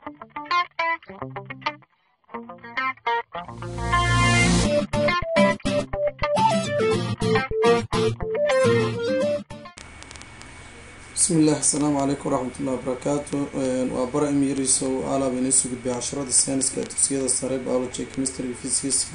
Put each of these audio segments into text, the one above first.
bismillaah asalaamu calaykum waraxmatullahi wabarakaatu waa bara imirisow alaab inisoo gudbiya casharada sayniska dugsiyada sare biology chemistry physicska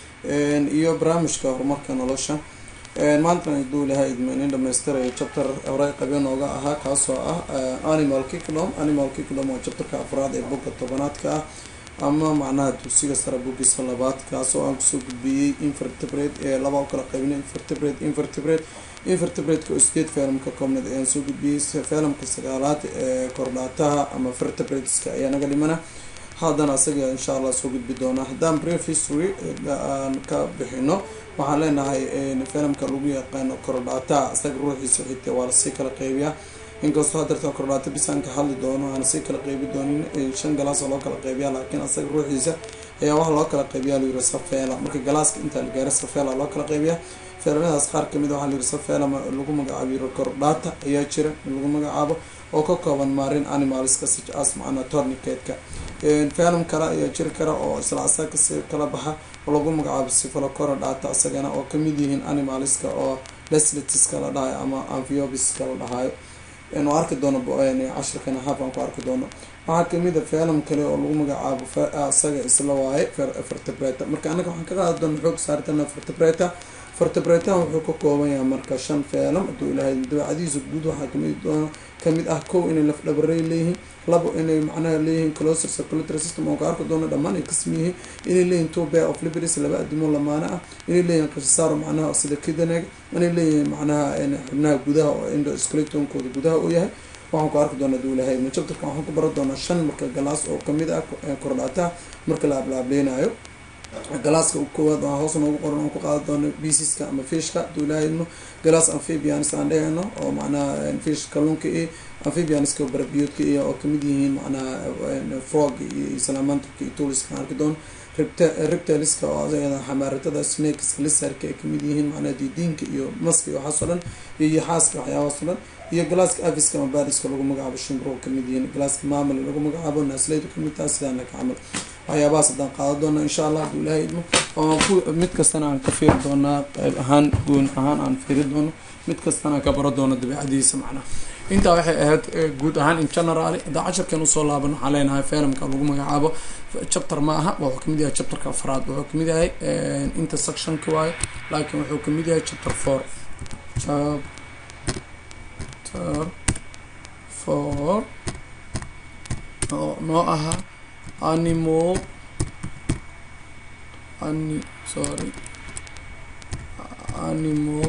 iyo barnaamijka horumarka nolosha maantana haduu ilaha idmo inin dhamaystirayo chapter hore qabyo nooga ahaa kaasoo ah animal kingdom animal kingdom waa chapterka afraad ee boga tobanaadka ah ama macnaha dugsiga sare bogiisa labaad kaasoo aan kusoo gudbiyey invertebrate ee laba u kala qaybina invertebrate invertebrate invertebrate-ka oo sideed feelam ka koobneed ayaan soo gudbiyey feelamka sagaalaad ee kordhaataha ama vertebrateska ayaa naga dhimana haddana isaga insha allah soo gudbi doonaa haddaan brief history aan ka bixino waxaan leenahay feelamka lagu yaqaano kordhaataha isaga ruuxiisa xigta waa lasii kala qeybiyaa inkastoo hadeerta kordhaata bisaan ka hadli doono aan sii kala qeybi doonin shan galaasoo loo kala qeybiya laakiin asaga ruuxiisa ayaa waxaa loo kala qeybiyaa la yiri safeela marka galaaska intaa la gaara safeela loo kala qeybiya feelamadaas qaar kamid a waxaa la yiri safeela lagu magacaabo yiri kordhaata ayaa jira lagu magacaabo oo ka kooban maarin animalska such as macnaa tornicatka feelam kale ayaa jiri kara oo isla asaga si kala baxa oo lagu magacaabo sifalo korodhata isagana oo kamid yihiin animalska oo lesletiska la dhahayo ama amphiobiska la dhahayo anu arki doono cashirkan haaf aan ku arki doono waxaa kamid a feelam kale oo lagu magacaabo isaga isla waaye vertebrata marka anaga waxaan ka qaadi doona xoog saartana vertebrata vertebratahan wuxuu ka kooban yahay marka shan feelam haduu ilahay dabeecadihiisa guud waxaa kamid doona kamid ah kow inay lafdhabarey leeyihiin labo inay macnaha leeyihiin closer circulatory system oo ka arki doono dhammaan ay kasmi yihiin inay leeyihin two bear of liberties laba adimo lamaana ah inay leeyihin qishasaaro macnaha sida kidaneg inay leeyihiin macnaha xubnaha gudaha oo endoscletonkooda gudaha u yahay waxaan ku arki doona haduu ilahay chapterka waxaan ku baran doonaa shan marka galaas oo kamid ah kordhaataha marka la ablaableynaayo galaaska koowaad waa hoos noogu qoran aan ku qaadi doono bisiska ama fishka haduu ilaahayno galaas amphibians aan dhehayno oo macnaha fish kalluunka iyo amphibianska barabiyoodka iyo oo kamid yihiin macnaha frog iyo salamantrka iyo tuliska arki doono reptiliska oo adagada xamaaratada snakeska lisarka ay kamid yihiin macnaha didiinka iyo maska iyo waxaas o dhan iyo yaxaaska waxyaabahaas o dhan iyo galaaska afiska ama bariska lagu magacaabo shimbro kamid yihiin galaaska maamul lagu magacaabo naasleydu kamid taha sidaana ka camal waxyaabahaas haddaan qaado doona insha allah haduu ilahay idmo oo mid kastana aan ka fiiri doonaa qayb ahaan goon ahaan aan fiiri doono mid kastana ka baro doono dabeicadiisa macnaha intaa waxay ahayd guud ahaan in general haddaan casharkan usoo laaban waxaan leenahay feelamka lagu magacaabo chapter ma aha wuxuu kamid yahay chapterka afraad wuxuu kamid yahay intersectionka waayo laakiin wuxuu kamid yahay chapter four chapter four oo noo ahaa animal ani sorry animal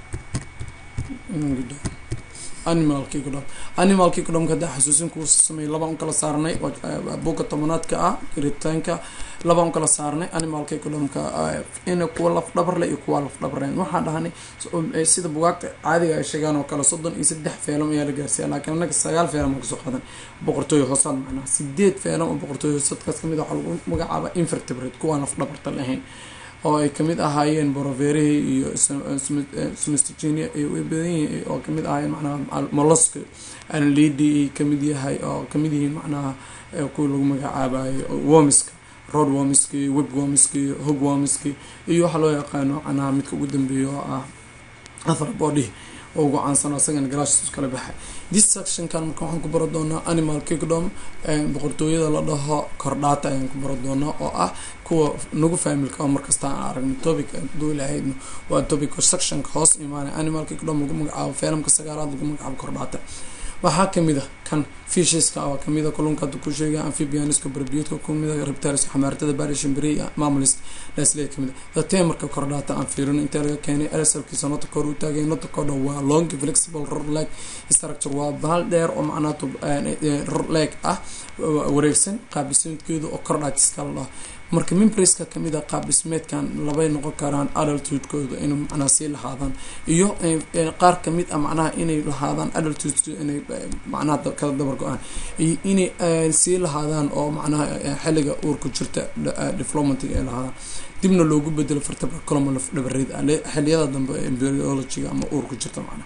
animal kingdom animal kingdomka haddaa xasuusin kuu sameeyay labaan u kala saarnay buugga tobanaadka ah ritaanka labaan u kala saarnay animal kingdomka ina kuwa lafdhabarle iyo kuwa lafdhabarleen waxaan dhahnay sida bugaagta caadiga ay sheegaan oo kale soddon iyo saddex feelam ayaa la gaarsiiya laakiin anaga sagaal feelam aan kasoo qaadan boqortooyo hoosaad macnaha sideed feelam oo boqortooyo hoosaadkaas kamid waxaa lagu magacaaba invertebrate kuwaan lafdhabarta lahayn oo ay kamid ahaayeen boroverihii iyo smistgenia ay badan yihiin oo kamid ahaayeen macnaha moloska anlidi kamid yahay oo kamid yihiin macnaha kuwa lagu magacaabayo womiska road womiski web womiski hog womiski iyo waxaa loo yaqaano macnaha midka ugu dambeeya oo ah athar body oo ugu caansano isagana galaashis kala baxay this sectionkan marka waxaan ku baro doonaa animal kingdom boqortooyada la dhaho kordhaata ayaan ku baro doonaa oo ah kuwa nagu familka oo markasta aan aragno topic haduu ilahaydno waa topic sectionka hoos imaanay animal kingdom lagu magacaabo feelamka sagaalaad lagu magacaabo kordhaata waxaa kamid a kan fisheska oo kamid a kalluunka hadda ku sheegay amphibianiska barbiyoodka kamid a reptiliska xamaaratada barishimbiri mamulis lesle kamid a temarka kordhaata aan fiirino inta laga keenay asalkiisa nota kor u taagay nota kodha waa long flexible ror leg structure waa bahal dheer oo macnaha ror leg ah wareegsan qaabdhismeedkeedu oo kordhaatiska la dhaho marka mimbriska kamid a qaab dhismeedkan labay noqon karaan adultudekooda inay macnaha sii lahaadaan iyo qaar kamid a macnaha inay lahaadaan adultud inay macnaha kala dabar go-aan iyo inay sii lahaadaan oo macnaha xilliga uurka jirta developmentig ay lahaadaan dibna loogu bedelo vertebra colomol dhabareed xiliyada dambe embryologiga ama uurka jirta macnaha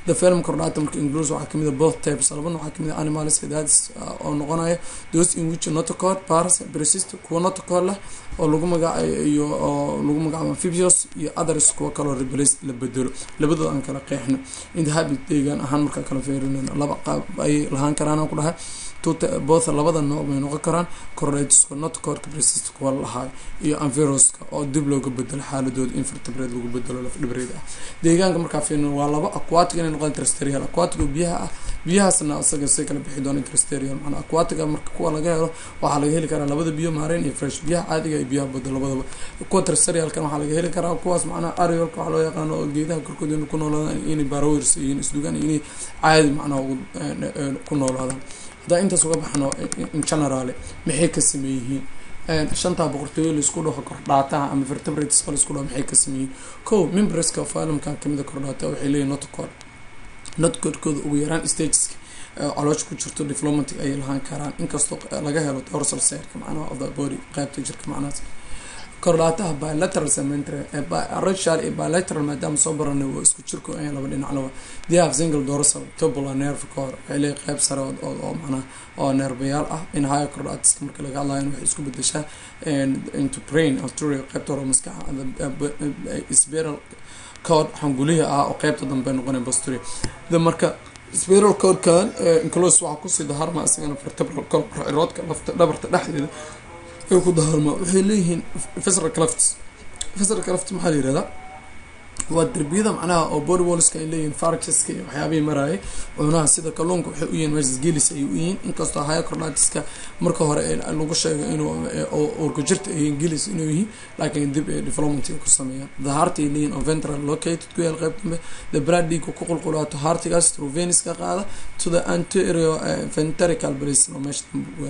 the film chordata marka includes waxaa kamid a both types laba nooc waxaa kamid a animalska daadis oo noqonaya those in which notochord pars persist kuwa notochord leh oo lagu magacayo iyo oo lagu magacaabo amphibious iyo others kuwa kaloo replace la bedelo labadooda aan kala qeexno inta habit deegaan ahaan markaa kala feerinayno laba qaab ayay lahaan karaan aan ku dhahay both labada nooc bay noqon karaan correlateska notochordka persist kuwa lahaay iyo anviroska oo dib looga bedelo xaaladooda invertebrate lagu bedelo laf dhibreed ah deegaanka markaa fiirino waa laba aquatic inay noqon terrestrial aquatic oo biyaha ah biyahaasna isaga say kala bixi doona terrestrial macnaa aquatica marka kuwa laga helo waxaa laga heli karaa labada biyo maareen iyo fresh biyaha caadiga iyo biyaha badda labadaba kuwa terrestrialkan waxaa laga heli karaa kuwaas macnaha ariolka waxaa loo yaqaano oo geedaha korkooda inay ku noolaadaan inay barawers yihiin isdugaan inay caadi macnaha ku noolaadaan hadaa intaas uga baxno in general maxay ka sameeyihiin shantaa boqortooyo laisku dhaho kordhaataha ama vertebrateska laisku dhaho maxay ka sameeyihiin ko membreska filmkan kamida kordhaata waxay leeyihin notocord notocoordkooda ugu yaraan stageska caloosha ku jirto diplomatic ayay lahaan karaan inkastoo laga helo dorsal serka macnaha of the body qaybta jirka macnahaas kordhaataha bilateral cementary rachal iyo bilateral maadaama soo baranay waa isku jirku ayan laba dhinaclaba they have single dorsal tubular nerve core waxay leeyahay qayb sare oo macnaha oo neerbayaal ah in higher kordhaatiska marka laga hadlayo waxay isku bedeshaa into brain arteria qaybta hore maskaxa spiral code xangulihi ah oo qaybta dambe noqonay basturia the marka spiral codekan inclose waxaa kusii daharma isagana vertebral colroodka lafta dhabarta dhexdeeda ay ku daharmaa waxay leeyihiin fesral clefts fesral cleft maxaa la yirahdaa waa derbiyada macnaha oo body wallska ay leeyihiin fargeska iyo waxyaabihii maraayay cunaha sida kalluunka waxay u yihiin meeshas gelis ayay u yihiin inkastoo haya cordatiska marka hore lagu sheego inuu urka jirta ay yihiin gelis inuu yihiin laakiin dib ee development ku sameeyaan the heart ay leeyihin oo ventral located ku yaal qayb dambe the blood dhiigka ku qulqulaato heartigaas through venus ka qaada to the anterior ventricle basin oo meesha dambe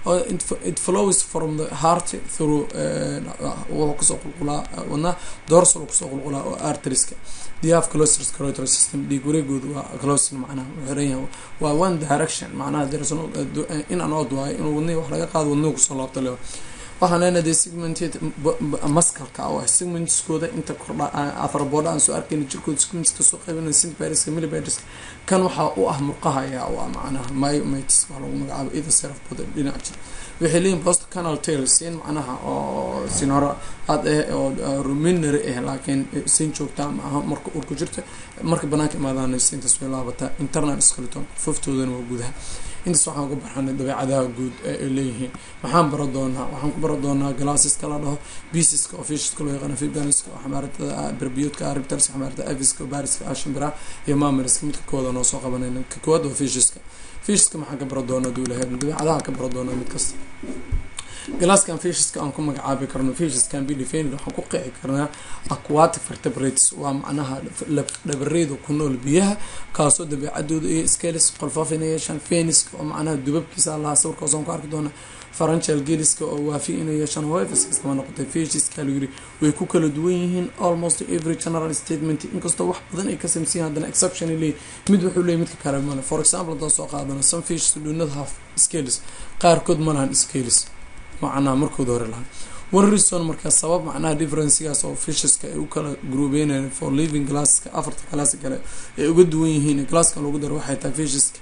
it flows from the heart through wuxuu kusoo qulqulaa wadnaha dorsal kusoo qulqulaa oo arteriska diaf closer scrotal system dhiig wareegooda waa closer macnaha wuxuu xiran yahay waa one direction macnaha there's no in an odd waayo inuu wadnihi wax laga qaado wadnihi kusoo laabto lewa waxaan leenahay dee segmented maskalka oo ah segmentskooda inta kordha afarboodha aan soo arkayna jirkooda segmentska soo qaybinaya sympatriska millimetriska kan waxaa u ah murqaha ayaa u ah macnaha myomatis waa lagu magacaabo either serf boda dhinac jir waxay leeyihin post canal tail siin macnaha oo sin hore aad eh oo ruminary ah laakiin siin joogtaa maaha marka urku jirta marka banaanka imaadaan siintaas way laabataa internal skeleton foftoodana waa gudaha intaas waxaan uga barxanay dabeecadaha guud ay leeyihiin waxaan bara doonaa waxaan ku bara doonaa glasseska la dhaho biisiska oo fishiska loo yaqaano figaniska oo xamaaratada berbiyoodka aribtars xamaarada aviska bariska ashimbira iyo mamariska midka kooda noo soo qabanayna ka koowaad waa fishiska fishiska maxaan ka bara doonaa duulaheed dabeecadaha ka bara doonaa mid kasta glasskan fishiska aan ku magacaabi karno fishskan be defended waxaan ku qeexi karnaa aquatic vertebrates waa macnaha dhabareeda ku nool biyaha kaasoo dabeecadooda iyo scalis qolfaaf inay yeeshaan feniska oo macnaha dubabkiisa lahaa sawirkaas aan ku arki doona faranchal geliska oo waafi inay yeeshaan hoefs kastama noqotay fishiska lagu yiri way ku kala duwan yihiin almost every general statement inkastoo wax badan ay ka samsiyin haddana exception ay leeyihin mid wuxuu leeyahy midka kale male for example haddaan soo qaadano some fish do not have scales qaarkood ma lahan scales macnaha markooda hore lahaa warrison markaa sabab macnaha differencegaas oo fisheska ay u kala gruubeynayaan for living glasska afarta glass kale ay uga duwan yihiin glasskan lagu daro waxay tahay fisheska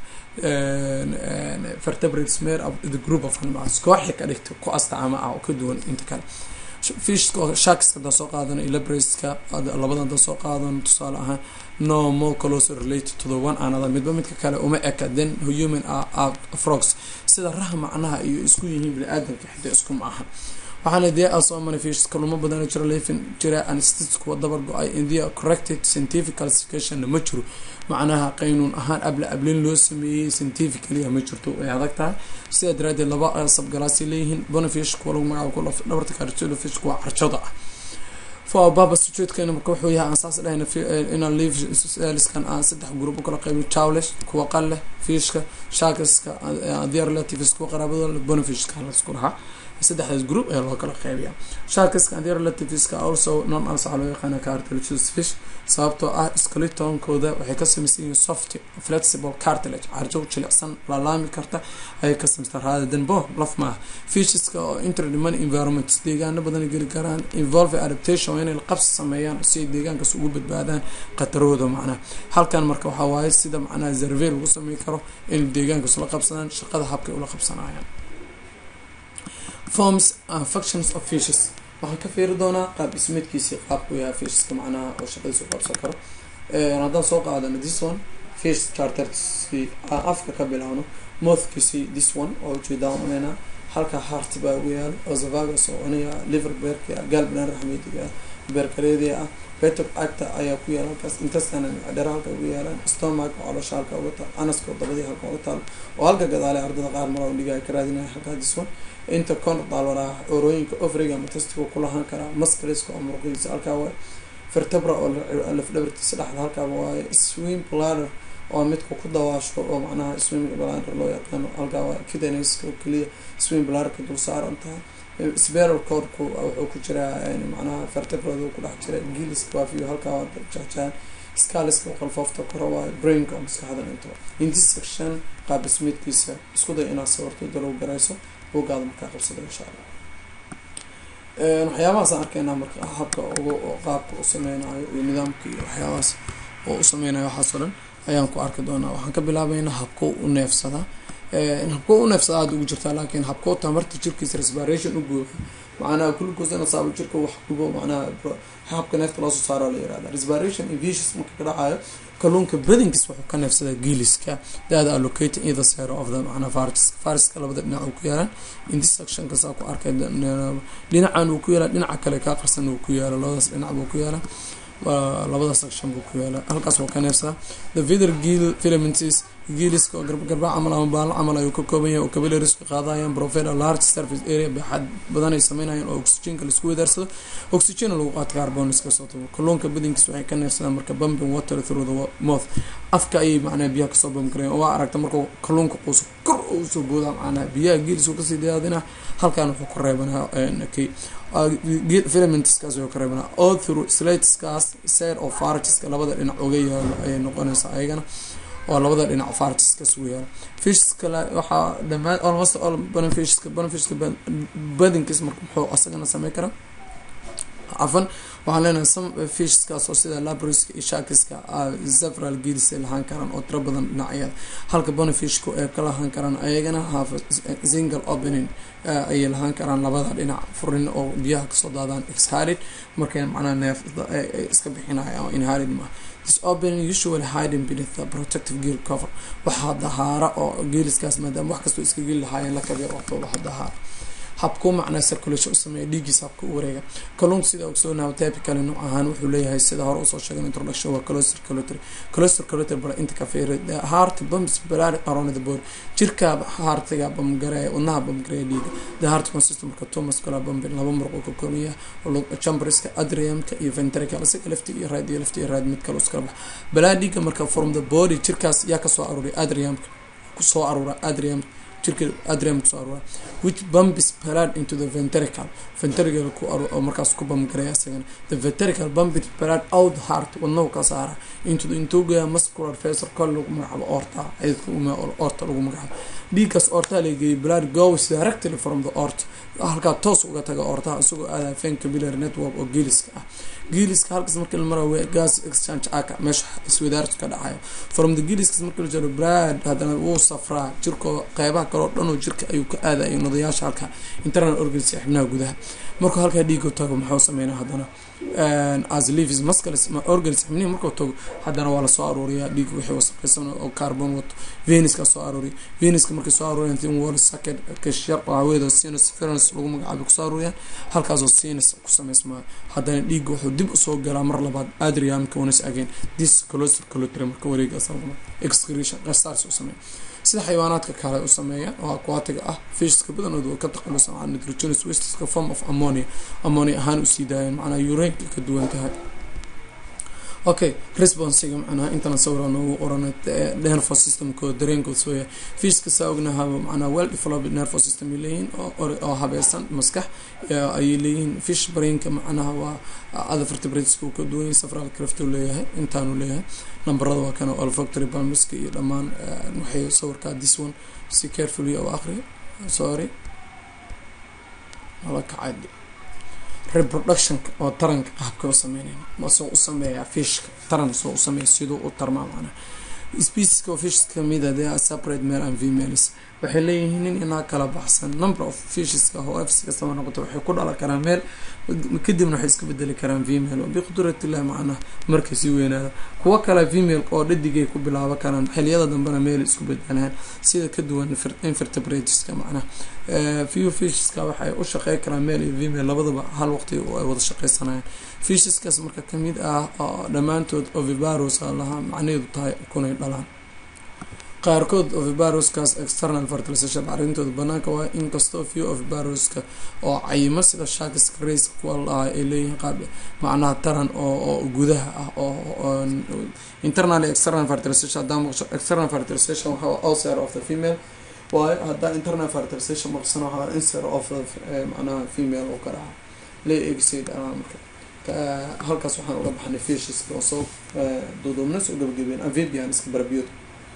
vertebrates made of the group of animals kooxi ka dhigta ku astaama ah oo ka duwan inta kale fishka oo sharkska hadaan soo qaadano ilabraska labada hadaan soo qaadano tusaale ahaan no more closer related to the one another midba midka kale uma eka then human are frogs sida raha macnaha iyo isku yihiin bini-aadamka xitaa isku ma aha waxaana dee asoo manifest kaluma badana jiro leefin jira anesthetic kuwa dabar go-ay in the corrected scientific classificationna ma jiro macnaha qaynuun ahaan abla ablin loo sameeyey scientifically ma jirto way adag tahay sidaa daraadeed laba sabgalaasay leeyihiin bonafish kuwa lagu magacaabo dhabarta cartilofish kuwa carjada ah for baba sujuudkeena marka wuxuu yahay aan saas dhahayna inaan leave saliskan aan saddex group u kala qaybin chowlish kuwa qalleh fishka shakiska their relatives kuwa qaraabadooda bonafishka laisku dhahaa saddexdaas group ayaa loo kala qeybiya sharkiska and their relativeska also non as waxaa loo yaqaana cartilageous fish sababtoo ah skeletonkooda waxay ka samaysan yihiin soft flexible cartilage carjo jilicsan laalaami karta ayay ka samaysta rather than bone laf maaha fisheska oo interdimany environments deegaano badan geli karaan involve adaptation waa inay qabsi sameeyaan si ay deegaankaas ugu badbaadaan khatarahooda macnaha halkan marka waxaa waaye sida macnaha zarve lagu sameyn karo in deegaankaas la qabsadaan shaqada habkay ula qabsanayaan forms and functions of fishes waxaan ka fiiri doonaa qaab dhismeedkiisii qaabku yahay fisheska macnaha oo shaqadiisa u qabsan karo haddaan soo qaadano this one fish charterskii afka ka bilaawno mothkiisii this one oo ujeedaan cunayna halka harti baa ugu yaalo ozavagas oo cunaya liver beerka galblan raxmediga beerkareedia ah betok acta ayaa ku yaala halkaas intestine dhera halka ugu yaalaan stomach oo caloosha halka uga taal anaska oo dabadii halka uga taal oo halka gadaale ardada qaar mara dhiga ay ka raadinaya halkaa this one inta condal walaa orooyinka ofriga ama testiga ku lahaan karaa muscleska oo muruqiisa halkaa waay vertebra oo lafdhabartiisa dhexda halkaaba waaye swim bladder oo midka ku dawaasho oo macnaha swim bladder loo yaqaano halkaa waa kidneska oo keliya swim bladderka dul saaran tahay spiral cordku wuxuu ku jiraa macnaha vertebrada ku dhex jira giliska waafiyo halkaa waa jahjahan scaliska oo qalfoofta kora waayo brainka oo maskaxdan intaba intis section qaab dhismeedkiisa isku day inaad sawirto dalow garayso buugaada markaa qabsada insha allah waxyaabahaasaan arkaynaa marka habka ugu qaabka u sameynayo iyo nidaamka iyo waxyaabahaas oo u sameynayo waxaas oo dhan ayaan ku arki doonaa waxaan ka bilaabeynaa habko u neefsadaa habko u neefsada aada ugu jirtaa laakiin habko tamarta jirkiisa respiration u guuxo macnaha glucose ina saabo jirka wax gubo macnaha habka neefta loosoo saaro la yirahda respiration invisions marka ka dhacayo kalluunka badinkiis wuxuu ka neefsadaa giiliska that allocate either side of the macnaha fariska fariska labada dhinac uu ku yaalaan inti section kasaa ku arkay dhinacan uu ku yaala dhinaca kale kaa qarsan uu ku yaala labadaas dhinac buu ku yaala labada section buu ku yaala halkaas wuu ka neefsadaa the vither gill filaments giiliska oo garba camal ama baalo camal ayuu ka kooban yahay oo capillaries-ka qaadayaan profile large surface area baaxad badan ay sameynayaan oo oxygenka laisku wadaarsado oxygen lagu qaato carbon iska soo tago kalluunka badinkiis waxay ka neefsadaan marka bumping water through the mouth afka ayay macnaha biyaha kasoo bamkareen waa aragta markuu kalluunka quuso kor usoo boodaa macnaha biyaha giilis uu kasii dayaadina halkan wuxuu ka reebanaa kay filamentskaas ayuu ka reebanaa all through slateskaas side of fartiska labada dhinac uga yaalo ayay noqonaysaa ayagana oo labada dhinac fartiska sugu yaala fishs kale waxaa dhamaan almost all beneficiska beneficiska badinkiis marka muxuu asagana samey karaa cafan waxaan leenahay some fishskaas oo sida labriska iyo shakiska several gills ay lahaan karaan oo tiro badan dhinacyada halka bonifishku ay ka lahaan karaan ayagana half single opening ayay lahaan karaan labada dhinac furin oo biyaha kasoo daadaan exhalid markay macnaha neef iska bixinaya oo inhalid ma this opening usually hiding beneath the protective gill cover waxaa dahaara oo geeliskaas maadaama wax kastoo iska geli lahaayeen la kabir waqto waxa dahaara habku macnaa circulation u sameeya dhiigiisa habka u wareega kalluunka sida ogsoonaha typically nooc ahaan wuxuu leeyahay sida hore usoo sheegay introduction waa close circulatory close circulatory bala inta ka fiiri the heart bumps blood around the body jirka heartiga bamgareeya wadnaha bamgareeya dhiiga the heart consists marka two muscular bumping laba muruq oo ka kooban yahay chamberska adriumka iyo ventricle isaga lafti iyo right iyo lafti iyo right mid kale iskala bax balaa dhiiga marka from the body jirkaas yaa kasoo aruuray adriumka kusoo aruura adriumka jirka adrium kusoo aruura which bumps blood into the ventricle ventricle ku oo markaas ku bamgareeya isagana the ventricle bumps blood out heart wadnahu ka saara into the intuga muscular vessel kol lagu magacaabo orta ayadka orta lagu magacaabo dhiiggaas orta lageeyay blood goes directly from the orta halkaa toos uga taga ortaha isagoo aadaya vein capillary network oo geeliska ah geeliska halkaas markii la marayo gas exchange aka meesha iswadaartu ka dhacayo from the geeliskas markii la jiro blood haddana wuu safraa jirkoo qeybaha kaleo dhan oo jirka ayuu ka aadaya nodayaasha halka internal organs ee xibnaha gudaha markuu halkaa dhiiga tago muxuu sameynaa haddana as leaves muscles organs xibnihi markuu tago haddana waa lasoo aruuriyaa dhiig wixii wasaqaysan oo carbon wato venuska soo aruuriya venuska markay soo aruuriyaan thin wall socket kashar oo hawada sinus ferens lagu magacaabay kusoo aruuriyaan halkaasoo sinus ku samaysmaa haddana dhiigga wuxuu dib usoo galaa mar labaad adriamka once again this close circulatory marka wareegaas excretion qasaars u sameeya sida xayawaanaadka kale u sameeya oo aquatiga ah fishska badanood waa ka taqalusan can nitrogenous wasteska form of ammonia ammonia ahaan usii daayeen macnaa ureinka ka duwan tahay okay responsiga macnaha intana sawira noogu qoran nervo systemkooda dareenkood sooya fishka saa ognaha macnaa well developed nervo system ay leeyihiin oo habeesan maskax ayay leeyihiin fish brainka macnaha waa other vertebrateska uu ka duwan yahay safral craft uu leeyahay intaanu leeyahay nambarada waa kana olfactory palmiska iyo dhammaan waxay sawirkaa this one si carefully oo aqri sorry nala kacay reproductionka oo taranka qaabka u sameynayna masoo u sameeyaa fishka taran soo u sameeya siduu u tarmaa macnaha specieska oo fish kamida they are separate male and females waxay leeyihiin nin inaa kala baxsan number of fisheska oo fs kastaba noqoto waxay ku dhalan karaan meel kadibna waxay iska bedeli karaan female oo biqudratillahi macnaha markay sii weynaada kuwo kale female oo dhadigay ku bilaabo karaan xiliyada dambena meel isku bedelaan sida ka duwan invertebrateska macnaha few fisheska waxay u shaqey karaan male iyo female labadaba hal waqti ay wada shaqeysanayaan fisheskaas marka kamid ah oo dhammaantood ovibaros lahaa macnaheedu tahay kunay dhalaan qaarkood ovibaroskaas external fertilization arintooda banaanka waa inkastoo few ovibaroska oo cayimo sida shakiska race kuwa lahaa ay leeyihiin qaab macnaha taran oo gudaha ah oo internal external fertilization hadaa maqsho external fertilization waxaa outside of the female waayo haddaa internal fertilization maqsano waxaa inside of the macnaha female oo ka dhaca lee eegsayd anaa marka halkaas waxaan uga baxnay fishiska oo soo duuduubna soo gabagabeen amphibianiska barabiyood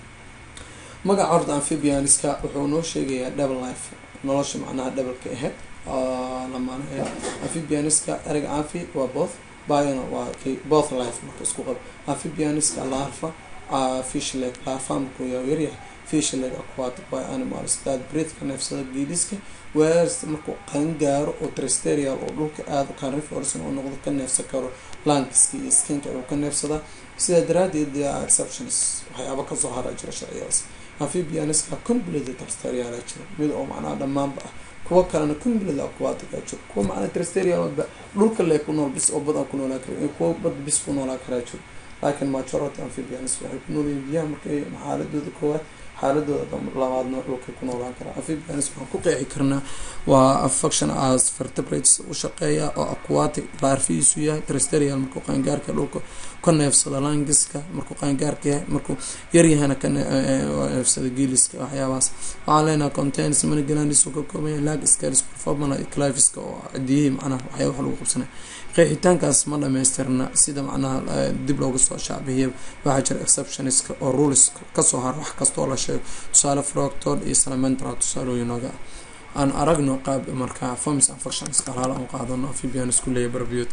magaca horta amphibianiska wuxuu noo sheegayaa double life nolosha macnaha dhabalka aheyd lamaan aheyd amphibianiska ereg amphi waa both biona waa both life marka isku qabo amphibianiska larva fish leg larva markuu yaa yaryahay fish leg aquatic by animals dad breedka neefsada geediska weers markuu qangaaro oo tristerial oo dhulka aada carnivorson oo noqdo ka neefsan karo lankiska iyo skinka uu ka neefsadaa sidaa daraadeed there are exceptions waxyaaba kasoo hara jira sharciyadaas amphibianiska complete tristerial jira mid oo macnaha dhammaanba ah kuwa kalena complete aquatic a jiro kuwa macnaha tristerialba dhulka lee ku nool bis oo bad ku noolaa kara iyo kuwa bad bis ku noolaa karaa jiro laakiin majority amphibianis waxay ku noolyihin biyaha markay xaaladooda koowaad xaaladooda labaadna dhulkay ku noolaan karaa amphibianis waxaan ku qeexi karnaa waa affection as vertebrates u shaqeeya oo aquatic laarfihiisu yahay tristerial markuu qaangaarka dhulka ka neefsado langiska markuu qaangaarka yahay markuu yaryahana ka neefsado geeliska waxyaabahaas waxaan leenaha contains manigalandis uu ka kooban yahay lag scales performana cliviska oo cadiyihii macnaha waxyaa wax lagu qabsanay qeexitaankaas ma dhamaystirna sida macnaha dib looga soo shaabihiya waxaa jira exceptioniska oo rules kasoo hara wax kastoo la sheego tusaale froctod iyo salamentra tusaalooyinooga aan aragno qaab markaa forms infectionska halaal aan qaadano amphibianis ku leeyahy barbiyood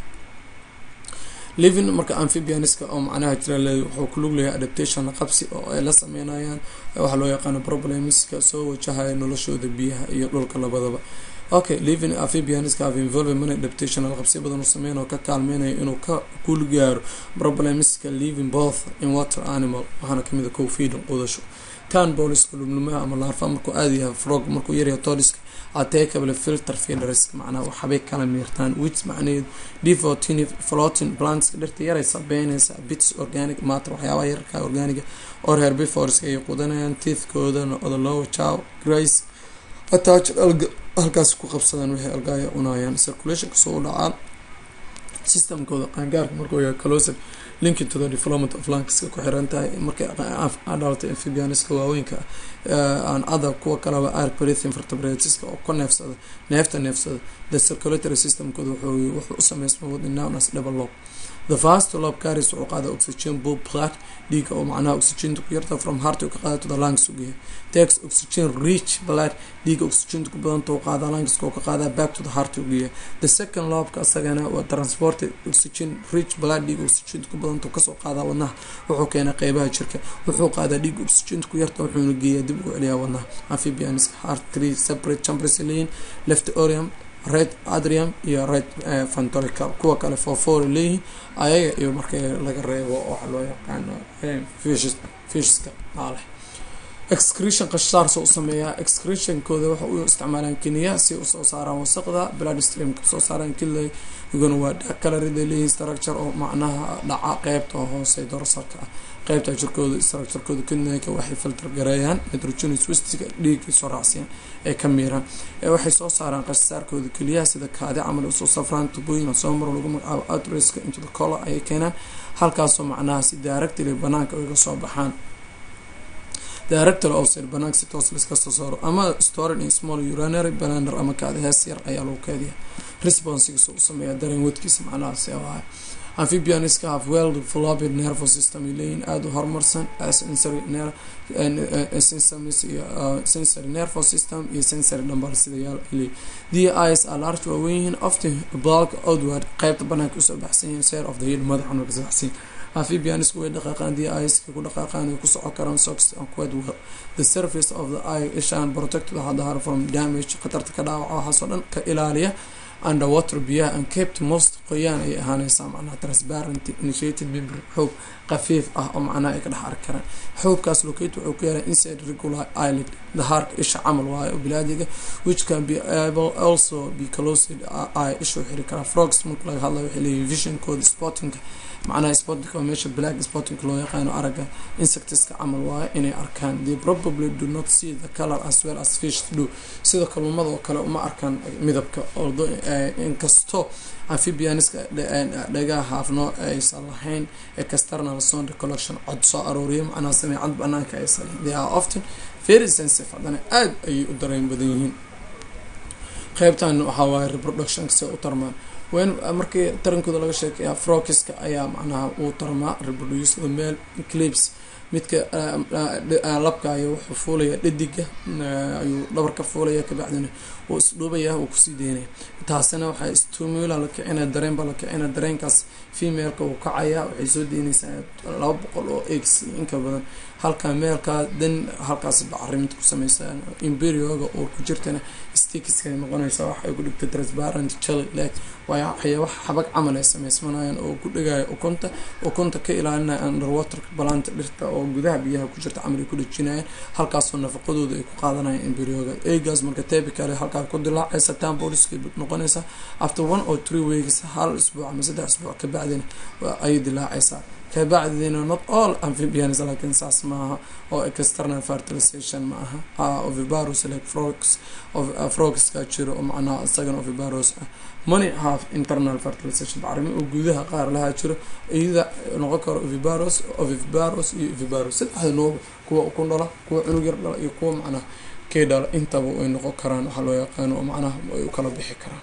living marka amphibianiska oo macnaha jira le wuxuu ku lug leeyahay adaptation qabsi oo ay la sameynayaan waxaa loo yaqaano problemiska soo wajahaya noloshooda biyaha iyo dhulka labadaba okay living amphibianiska have involved many adaptation qabsi badan u sameyn oo ka kaalmeynayo inuu ka kul gaaro problemiska living both in water animal waxaana kamid a co feeding qudasho tan booliska lumlumaha ama laarfa markuu aada yahay frog markuu yaryahay todiska atekable filter feeders macnaha waxbay kala miirtaan which macnaheedu devotin floating plantska dhirta yaray sabeynaysa bits organic matter waxyaabaha yararka organiga or herbivoreska ay qudanayaan teethkoodana odalowa chow grace attached alga halkaas ku qabsadaan waxay algaaya cunayaan circulation kasoo u dhacaan systemkooda qaangaarka markuu yahay closer linking to the development of lankiska ku xiran tahay markay dhalatay amphibianiska waaweynka aan ada kuwa kaleba arprithin vertebratiska oo ka neefsada neefta neefsada the circulatory systemkooda wuxuu u sameysma within known as double lob the fast lob carries wuxuu qaada oxygen bulb blood dhiiga oo macnaha oxygenta ku yarta from heart ka qaada to the lungs ugeeya takes oxygen rich blood dhiiga oxygenta ku badanta u qaada lungs oo ka qaada back to the heart ugeeya the second lobka asagana waa transported oxygen rich blood dhiiga oxygenta ku badanta kasoo qaada wadnaha wuxuu keenaa qeybaha jirka wuxuu qaadaa dhiiga oxygenta ku yarta wuxuuna geeyaa dib ugu celiyaa wadnaha amphibians heart three separate chambers leeyihin left orium red adrium iyo red fantolical kuwa kale fofor leeyihin ayaga iyo marka laga reebo waxa loo yaqaano fishiska maaleh excretion qashaar soo sameeyaa excretionkooda waxa u isticmaalaan kiniya si usoo saaraan wasaqda blood streamka soo saaraan kila iguna waa calorid leeyihin structure oo macnaha dhaca qeybta hoose dorsalka ah qeybta jirkooda structurekooda kidneyka waxay filter gareeyaan nitrogenous wastiga dhiigay soo raacsiyaan ay ka miiraan waxay soo saaraan qashaarkooda keliyaha sida kaadi camal usoo safraan tubooyin soo maro lagu magacaabo outraska into the color ayay keenaan halkaasoo macnaha si directly banaanka uga soo baxaan director outside banaanka si toos liska soo saaro ama stored in small urinary balander ama kaadi hees yar ayaa lagu keediya responsigiisa u sameeyaa dareen wadkiisa macnahaasi waaye amphibianiska have well developed nervous system ay leeyihin aada u horumarsan sensory ner systems iyo sensory nervous system iyo sensory dhambal sidayaal ay leeyihin the eyes are large waaweyn yihiin often bulk outward qeybta banaanka usoo baxsan yihiin sare of the head madaxan way kasoo baxsan yihiin amphibianisku way dhaqaaqaan the eyes ku dhaqaaqaan way ku socon karaan socks and quite well the surface of the eye ishaan protected waxaa dahar from damage khatarta ka dhaawaca waxaasoo dhan ka ilaaliya underwater biyaha and kept most qoyaan ay ahaaneysaa macnaha transparent initiated member xoog qafiif ah oo macnaha ay ka dhex arki karaan xoogkaas locate wuxuu ku yahay inside regular eyelid dahaarka isha camal waayo oo bilaadiga which can be able also be closed eye isha u xiri karaa frogs marka laga hadlayo waxay leeyihin visionkooda spottingka macnaha spotting oo meesha black spotting loo yaqaano aragga insectiska camal waayo inay arkaan they probably do not see the color as well as fish do sida kalluumada oo kale uma arkaan midabka although inkastoo amphibianiska dhagaha haafnoo aysan lahayn external sound collection cod soo arooriya macnaha sameecad banaanka aysan lahayn they are often very sensitive haddana aada ayay u dareen badan yihiin qeybtan waxaa waaye reproductionka se u tarmaan wen markii tarankooda laga sheekeeya frokiska ayaa macnaha uu tarmaa reproduce the male clips midka labka ayo wuxuu fuulaya dhadiga ayuu dhabar ka fuulaya kabacdina wuu isdhuubaya wuu kusii deynaya taasina waxaa stumula la kicina dareen baa la kicina dareenkaas femaleka wuu kacaya waxay soo deynaysaa laba boqol oo eggs inka badan halka meelkaa dan halkaas bacariminta ku sameysa imperioga oo ku jirtana stikska noqonaysa waxay ku dhigta transparent jelly leg waayo waxyaaba xabag camal ay sameysmanayaan oo ku dhegaya ukunta ukunta ka ilaalinaya underwaterka balaanta dhirta oo gudaha biyaha ku jirta camal ay ku dhejinayaan halkaasoo nafaqadooda ay ku qaadanayaan imperioga eegaas marka tebicale halkaa ku dilaacaysa tamboliska noqonaysa after one or three weeks hal isbuuc ama saddex isbuuc kabacdina ayay dilaacaysaa kabacdina not all amphibians laakiin saas maaha oo external fertilization ma aha ovibarus like frogs frogska jiro oo macnaha isagana ovibarus ah money have internal fertilization bacrimi oo gudaha qaar lahaa jiro iyada noqon karo ovibarus ovibarus iyo ovibarus saddexda nooba kuwa ukun dhala kuwa cunug yar dhala iyo kuwa macnaha kee dhala intaba ay noqon karaan waxaa loo yaqaano oo macnaha ay u kala bixi karaan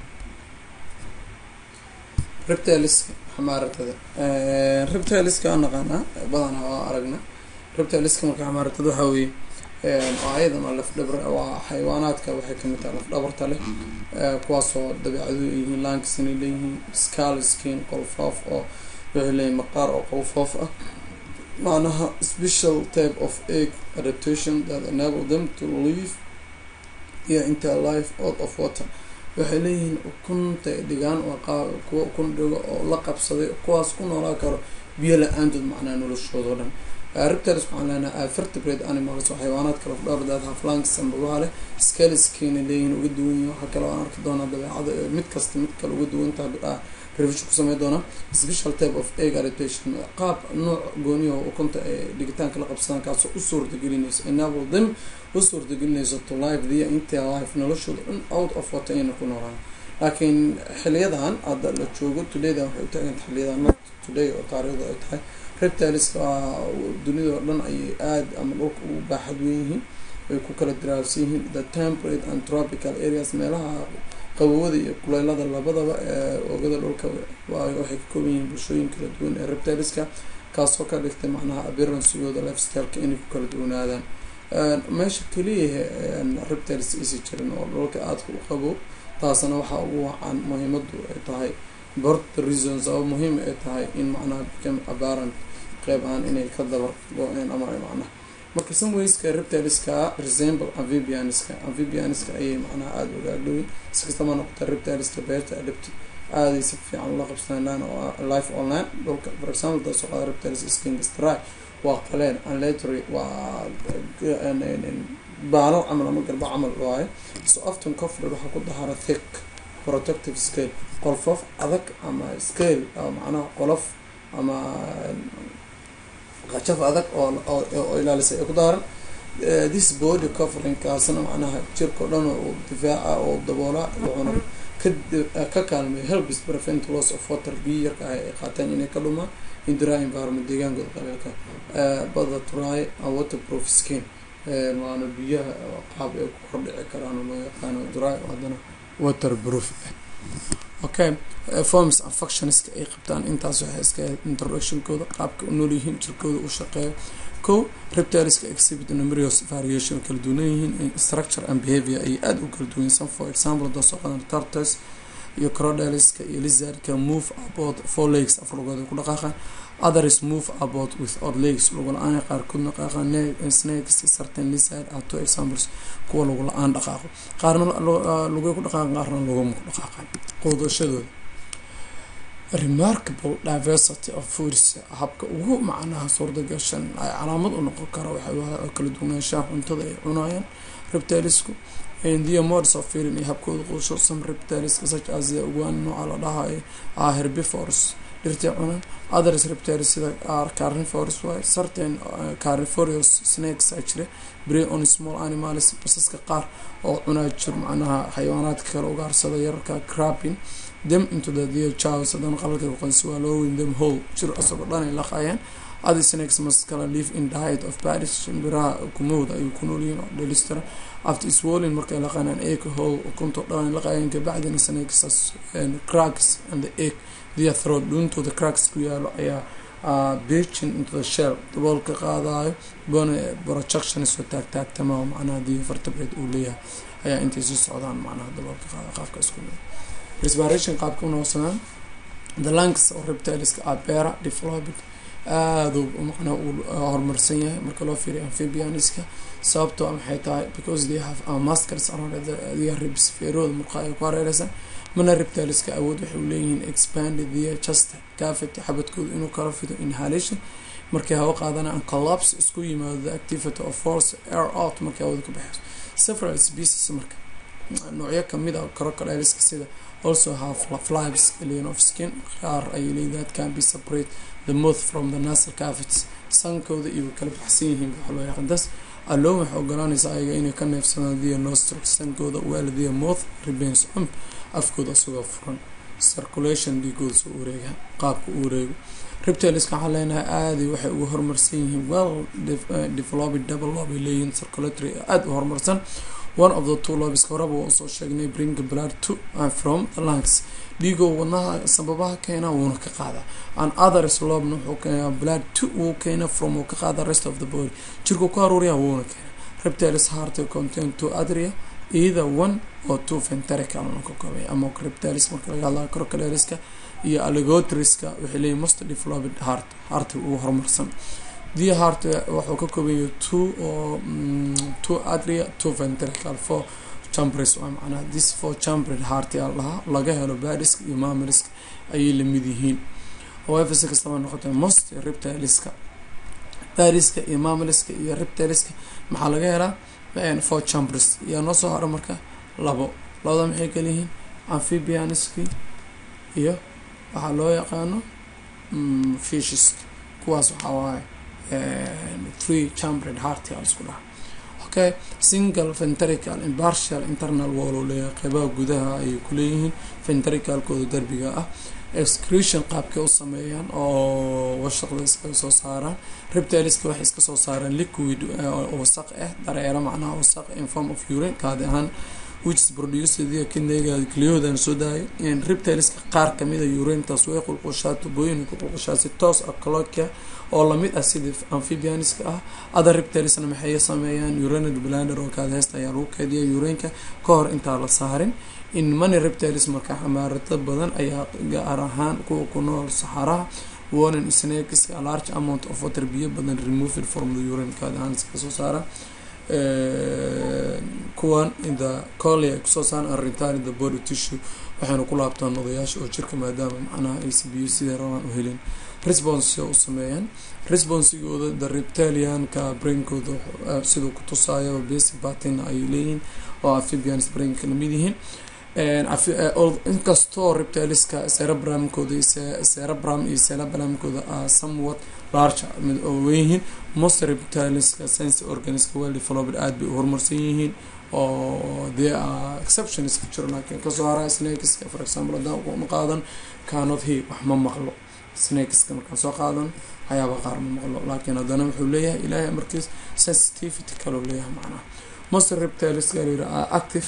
reptiliska xamaaratada reptiliska aan naqaanaa badanaa waa aragna reptiliska marka xamaaratada waxaa weeye oo ayadana lafdhabar waa xayawaanaadka waxay kamid tahay lafdhabarta leh kuwaasoo dabeecadu yihiin lankisna leeyihiin scal skin qolfoof oo waxay leeyihin maqaar oo qolfoof ah macnaha special type of egg adaptation that enable them to live iyo inta life out of water waxay leeyihiin ukunta dhigaan waa kuwa ukun dhigo oo la qabsaday kuwaas ku noolaa karo biyo la-aantood macnaha noloshooda o dhan reptiles waxaan leenahay vertebrate animals oo xayawaanaad kala dhowrdaad haflanks ambabaha leh scaliskina leeyihiin uga duwan yihin waxaa kale aan arki doonaa dabeecada mid kasta mid kale uga duwantaha bidhaa revision ku samey doonaa special type of egg adaptation qaab nooc gooniyaho ukunta ee dhigitaanka la qabsadaan kaasoo u suurtagelinayso enable them u suurtagelinayso to life dia inta life noloshooda dhan out of water ayna ku noolaan laakiin xiliyadan hadda la joogo todaydan waxay u taaganta xiliyadan not today oo taariikhda ay tahay reptileska dunida oo dhan ayay aada ama dhulka ugu baaxad weyn yihiin ay ku kala diraarsan yihiin the temperate and tropical areas meelaha qabowada iyo kuleylada labadaba ee oogada dhulka waxay ka kooban yihiin bulshooyin kala duwan ee reptileska kaasoo ka dhigtay macnaha abiransigooda lifestyleka inay ku kala duwanaadaan meesha keliyaha reptiles isi jirin oo dhulka aadka u qabo taasna waxaa ugu wacan muhiimadu ay tahay bort reasons oo muhiim ay tahay in macnaha became apparent qeyb ahaan inay ka dabar go-een ama macnaha marka samwayska reptileska resemble amphibianiska amphibianiska ayay macnaha aada uga agdhoweyn si kastama noqota reptileska beerta adapti aaday si fiican ula qabsadaan lan life online dhulka for example daasoo qaada reptiles skingstry waa qaleen anletry waa baalo camal ama garba camal waaye so often cofred waxaa ku dahara thick protective scale qolfof adag ama scale macnaha qolof ama qajaf adag oo ilaalisay ay ku daaran this body covering kaasna macnaha jirka o dhan oo difaaca oo daboola wuxuuna ka kaalmay helbis prevent loss of water biyo yarka ah ay qaateen inay ka dhumaan in dry environment deegaankooda qabeelka bada try and waterproof skin waana biyaha qaab ay ku kordhici karaan oo loo yaqaano dry haddana waterproof okay forms and functionska ay qabtaan intaas waxay iska introductionkooda qaabka u noolyihiin jirkooda u shaqeeyo ko reptiliska exhibit numerous variation kala duwan yihiin structure and behavior ay aada u kala duwan yihiin for example hadoo soo qadan tortoise iyo crocodileska iyo lizardka move about four legs afar lugood ay ku dhaqaaqaan others move about without legs lugu la-aan qaarkood dhaqaaqaan snakes certain lizard are two examples kuwa lagu la-aan dhaqaaqo qaarna lugay ku dhaqaaqan qaarna lugama ku dhaqaaqan quudashadooda remarkable diversity of foods habka ugu macnaha suurdagashan ay calaamad u noqon kara waxay kala duwanaanshaha cuntada ay cunayaan reptilisku the modes of feeling iyo habkooda quusho some reptiliska such as the uguan nooca la dhahayo are herbivores dhirtay cunaan others reptiles sida are carnivores waay certain carnivorous snakes a jira prey on small animals basaska qaar oo cunaa jir macnaha xayawaanaadka kale ugaarsada yararka crapping them into the deer chows haddana qalalka qoysi waa loo weyn them whole jir isagoo dhan ay laqayaan other snakes must kala live in diet of paris shimbiraha kumahooda ayuu ku noolyihiin oo dhelistira after swollen markay laqaanaan egg whole ukunto dhan ay laqayaan kabacdina snakes cracks and the egg their throat dhuuntooda cracks ku yaalo ayaa beachin into the shell daboolka qaadayo bone projections oo taagtaagtama oo macnaha the vertebrate uu leeyahay ayaa intay sii socdaan macnaha daboolka qaada qaabka isku mid respiration qaabka unoqsanaan the lungs oo reptiliska are beara developed aada macnaha uu horumarsan yahay marka loo fiiriyo amphibianiska sababtoo maxay tahay because they have muscles around their ribs feerooda murqa ay ku hareereysan mana reptiliska awood waxay u leeyihiin expanded their chest cavity xabadkooda inuu kala fido inhalation markay hawo qaadanaan collapse isku yimaado the activity of force air out markay hawada ka baxeyso several species marka noocyo kamid a crocodileska sida also have flies alien of skin qaar ay leeyihin that can be separate the mouth from the nasal cavities sankooda iyo kala baxsan yihiin waxa loo yaqaan das allow waxay ogolaanaysa ayaga inay ka neefsadaan their nostrils sankooda well their mouth remains ump afkooda isagoo furan circulation dhiigooda soo wareega qaabka u wareego reptiliska waxaa leenahay aaday waxay uga horumarsan yihiin well developed double lob ay leeyihiin circulatory aada u horumarsan one of the two lobbies horeba waa usoo sheegnay bring blood to and from the lungs dhiigoo wadnaha sababaha keena wuuna ka qaadaa an others lobna wuxuu keenaa blood to wuu keena from uu ka qaada rest of the body jirku ku aruuriya wuuna keena reptiles heart contain two adria either one or two ventricle ka koobay ama reptiles marka laga hadlayo crocodileska iyo alligatoriska waxay leeyihin most developed heart heart ugu horumarsan the heart wuxuu ka koobayahay two oo two adria two ventricle four chambers waa macnaha this four chambered heart yaa lahaa laga helo badiska iyo mammaliska ayay lamid yihiin however si kastaba noqotay most reptiliska badiska iyo mammaliska iyo reptiliska maxaa laga helaa four chambers yaa noo soo haro marka labo labada maxay kala yihiin amphibianiski iyo waxaa loo yaqaano fishisk kuwaas waxaa waaye three chambered heart yaa isku dhaha okay single ventricle impartial internal wall oo leeyahay qeybaha gudaha ayay kuleeyihiin ventricalkooda derbiga ah excretion qaabkay u sameeyaan oo washaqda iskaga soo saaraan reptiliska waxay iska soo saaraan liquid wasaq ah dareero macnaha wasaq in form of urine kaadi ahaan which is produced via kidneyga cliyodan soo daayay reptiliska qaar kamida urintaas way qulqushaa tubooyin ku qulqushaa si toos ah cloaca oo lamid ah sida amphibianiska ah other reptilisna maxay sameeyaan urinary bladder oo kaada heesta ayaa lagu keediya urinka ka hor intaa la saarin in money reptilis marka xamaarata badan ayaa gaar ahaan kuwa ku nool saxaraha warning snakes a large amount of water biyo badan removed from the urine kaada ahaan iska soo saara kuwan the coly ay kusoo saaran arintaan the body tissue waxayna ku laabtaan nodayaasha oo jirka maadaama macnaha ay si biyo siday rabaan u helin response u sameeyaan responsigooda the reptilianka brainkooda siduu ku tusaayo basic batin ay leeyihiin oo amphibians brainka lamid yihiin inkastoo reptiliska cerebramkooda cerebram iyo cerebramkooda a somewhat large mid oo weyihiin most reptiliska sense organiska well developed aada bay u horumarsan yihiin oo dee a exceptions ku jiro laakiin kasoo hara snakeska for example haddaan uma qaadan cannot he wax ma maqlo snakeska markaan soo qaadan waxyaaba qaar ma maqlo laakiin haddana wuxuu leeyahay ilaahay markiis sensitivity kaloo leeyahay macnaha most reptiliska layira are active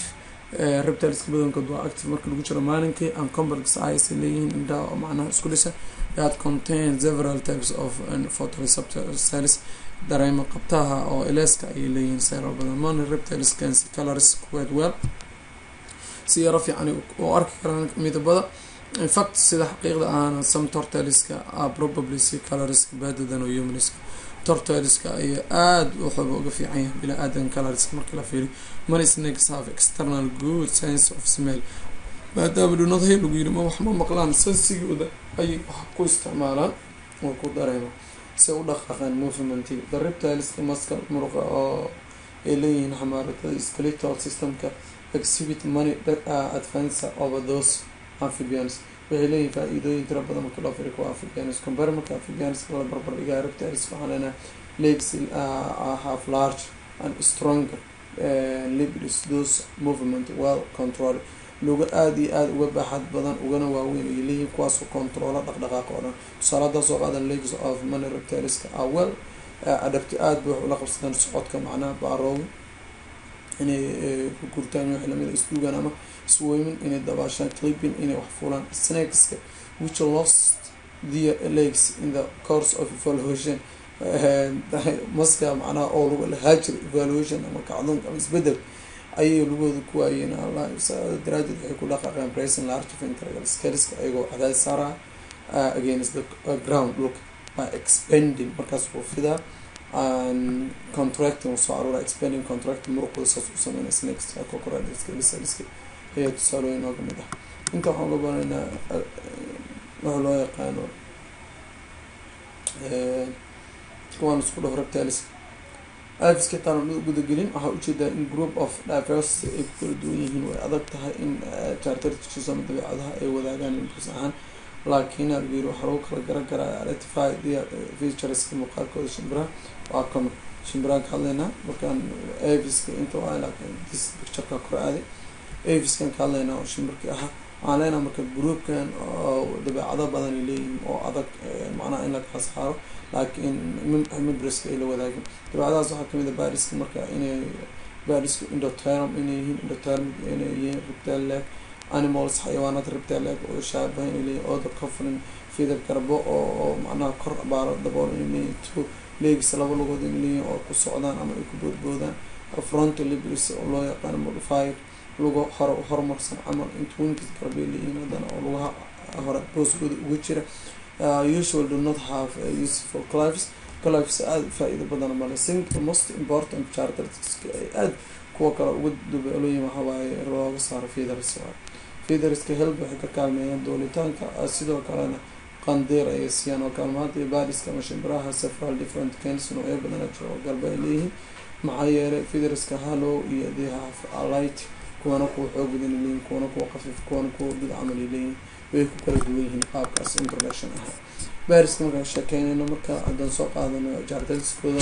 reptileska badankood waa active marka lagu jiro maalinkii and complex eyes ay leeyihiin indhaha oo macnaha isku dhisa that contain several types of photoreceptor cells dareema qabtaha oo eleska ayay leeyihiin seerar badan mony reptiles can see colors quite well si yaro fiican u arki karaan midabada infact sida xaqiiqda ahana some tortiliska are probably see colorska better than humaniska tortoileska ayaa aada waxooba uga fiican yahay bila aadan colorska marka la fiiriyo many snakes have external good sense of smell maadaama dhunadahay lagu yiri ma wax ma maqlaan sansigooda ayay wax ku isticmaalaan oo ku dareema si u dhaqaaqaan movementiga the reptileska maskal muruqa oo ay leeyihiin xamaaratada skeletal systemka exhibit money advance over those amphibians waxay leeyihin faa-iidooyin tira badan marka loo firi kuwa amphibians compare marka amphibians la barbar dhigaa reptiles waxaan leenahay legs have large and stronger libids those movement well control luga aada iyo aada uga baaxad badan ugana waaweyn ay leeyihiin kuwaasoo controola dhaqdhaqaaqa oo dhan tusaale haddaa soo qaadan legs of money reptileska are well adabti aada bay wax ula qabsadaan socodka macnaha baarooga inay ku gurtaan wax lamida isduugaan ama swaymin inay dabaashaan clipping inay wax fulaan snakeska which lost their legs in the course of evaluation maska macnaha oo lagu lahaajir evaluation ama kacdoonka ama isbedel ayay lugooda ku waayeen daraadeed waxay ku dhaqaaqeen bracing large ventricle scaleska ayagoo cadaadis saaraa against the ground dhulka by expanding markaas wuu fidaa contracting soo aruura expanding contracting muruqooda saas u sameynaya snakes cocoradiska ayaa tusaalooyin ooga mid ah inta waxaan uga banaynaa waxa loo yaqaano kuwaan isku dhaho reptiles iviska taan gudagelin waxaa ujeedaa in group of diversity ay ku kala duwan yihiin way adag tahay in chartertisus ama dabeecadaha ay wadaagaan inbus ahaan laakiin algeer waxaa lagu kala garan karaa identify the featureska muuqaalkooda shimbiraha waa common shimbiraha ka hadlaynaa markaan aviska inta waa laakiin this pictureka kor aaday aviskan ka hadlaynaa oo shimbirkii ahaa waxaan leenaha marka groupkan oo dabeecado badan ay leeyihiin oo adag macnaha in la kala saaro laakiin membriska ay la wadaagin dabeecadahaas waxaa kamid a bariska marka inay barisku indoterm inay yihiin indoterm inay yihiin reptile leg animals xayawaanaad reptile leg oo shaabahan inay leeyihin other cofrin fidar garbo oo macnaha kor baaro dabool inay leeyihin two legs laba lugood inay leeyihin oo ku socdaan ama ay ku boodboodaan fronto libris oo loo yaqaano modified lugo hore horumarsan camal intwinkis garbay leeyihiin haddana oo lugaha hore booskooda uga jira usual do not have useful clives clives aada faa-iido badan male sink the most important charterska ay aada kuwa kale uga dubeelooyin waxawaaye looga saaro feathers featherska helb waxay ka kaalmeeyaan doolitaanka sidoo kalena qandeer ayay siiyaan oo kaalmaanta iyo baadiska ama shimbiraha several different kens noocyo badana jiro oo garba ay leeyihiin maxaa yeelay featherska hallow iyo they have alight kuwana kuwa xoog badan ay leeyihin kuwana kuwa qafiif kuwana kuwa gud camal ay leeyihin way ku kala duwan yihiin qaabkaas introduction ahaa bariska markaan sheekeynayno marka haddaan soo qaadano jardelskooda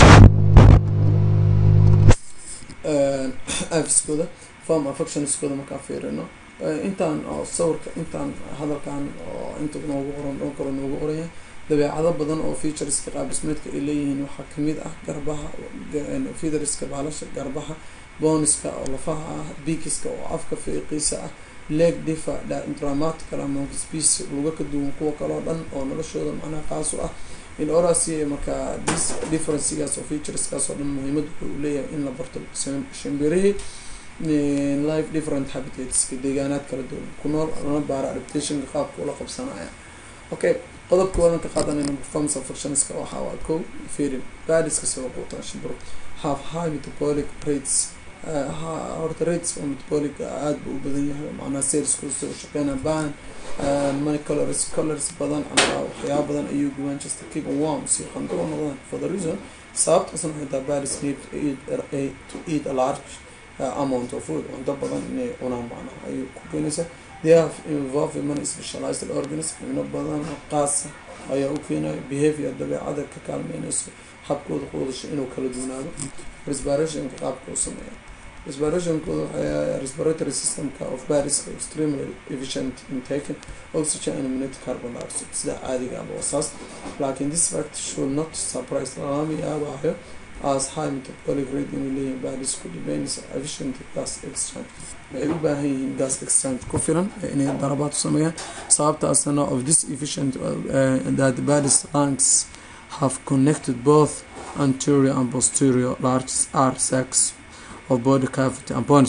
afiskooda form affectionskooda markaan fiirino intaan oo sawirka intaan hadalkan oo inta noogu qoran dhan karo noogu qoraya dabeecado badan oo featureska qaabdhismeedka ay leeyihiin waxaa kamid ah garbaha feathereska baalasha garbaha booniska oo lafaha ah bikiska oo afka fiiqiisa ah leg difa dramatical amount species luga ka duwan kuwa kaleo dhan oo noloshooda macnaha qaas u ah in orasi markaa differencigaas oo featureskaas oo dhan muhiimad wuxuu leeyahay in la barto shimbirihii life different habitatska deegaanaad kala duwan ku nool lana baara adaptationka qaabka ula qabsanaya okay qodobka wadan ka qaadanayna performance affectionska waxaa waa ko ferin badiska soo quutaan shimbiro have high metabolic rates horta rates oo metabolic aada buu u badan yahay macnaha salesku soo shaqeyna baan money colors colors badan ama waxyaaba badan ayuu gubaan just keep warms iyo qandoo noqdaan for the reason sababtaasna waxay tahay baris need to eat a large amount of food cunto badan inay cunaan macnaha ayuu ku keenaysaa they have involved many specialized organs xubno badan oo qaasa ayaa u keenaya behavior dabeecada ka kaalmeynayso habkooda quudasho inuu kala duwanaado respirationka qaabka u sameeya respirationkooda waxay respiratory systemka of bariska extremely efficient in taking oxygen and minute carbon dioxide sida caadiga aba wasaas laakiin this fact should not surprise lama yaabayo as high metabolic rate inay leeyihiin baadisku depends efficient gas exchange waxay u baahan yihiin gas exchange ku filan inay darabaad u sameeyaan sababtaasna of this efficient uh, that badis lungs have connected both anterior and posterior large r sacs of body cavity and bones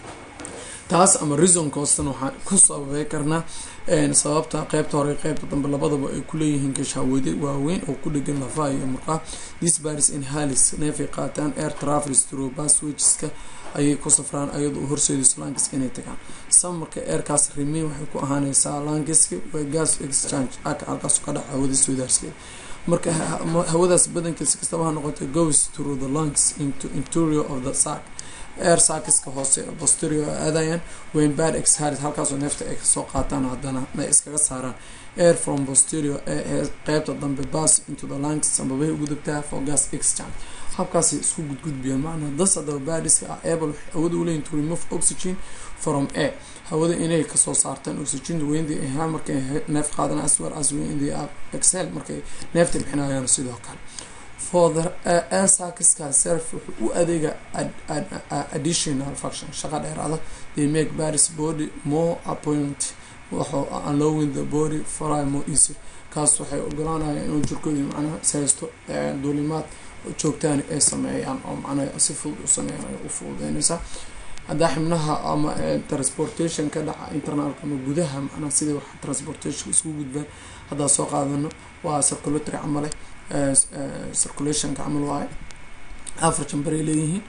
taas ama reasonkoostan waxaan ku sababay karnaa sababta qeybta hore qeybta dambe labadaba ay kuleeyihiin gashawade waaweyn oo ku dhegan lafaha iyo murqaha this baris inhalis neefay qaataan air travels through passwageska ayay ku safraan ayadoo horseedayso langiska inay tagaan samarka airkaas remain waxay ku ahaaneysaa langiska waa gas exchange aka halkaas ka dhaca hawada soodaarsigeeda marka hawadaas badankiisa kastaba ha noqotay goes through the lungs into interior of the sac air sakiska hoose posterior aadayaan wayn bad exhalis halkaasoo neefta ay kasoo qaataan haddana ay iskaga saaraan air from posterior ee qeybta dambe bass into the lungs sambabahay ugu degtaa for gas exchange habkaasay isku gudgudbiyaan macnaa das haddaba baadiska ah able hawada uleeyihin to remove oxygen from air hawada inay kasoo saartaan oxygen weyndii ahaa markay neef qaadana as well as weyndii excel markay neefta bixinayaan sidoo kale for the air sakiska self wuxuu u adeega additional function shaqa dheeraada they make baris body more appoint waxuu allowing the body fly more easy kaas waxay ogolaanayaan inuu jirkooda macnaha saysto duulimaad joogtaan ay sameeyaan oo macnaha si fudud u sameeyaan u fududeynaysaa haddaa xibnaha ama transportation ka dhaca internalka ama gudaha macnaha sidai wax transportation isku gudbaan haddaa soo qaadano waa circulatory camale circulationka camal waaye afar jambaray leeyihiin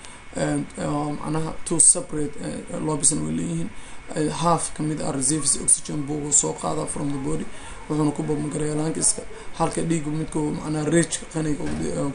macnaha two separate lobisna way leeyihiin half kamid ah reserves oxygen buu soo qaada from the body wuxuuna ku babmagareeya lankiska halka dhiig midka macnaha rageka qaniga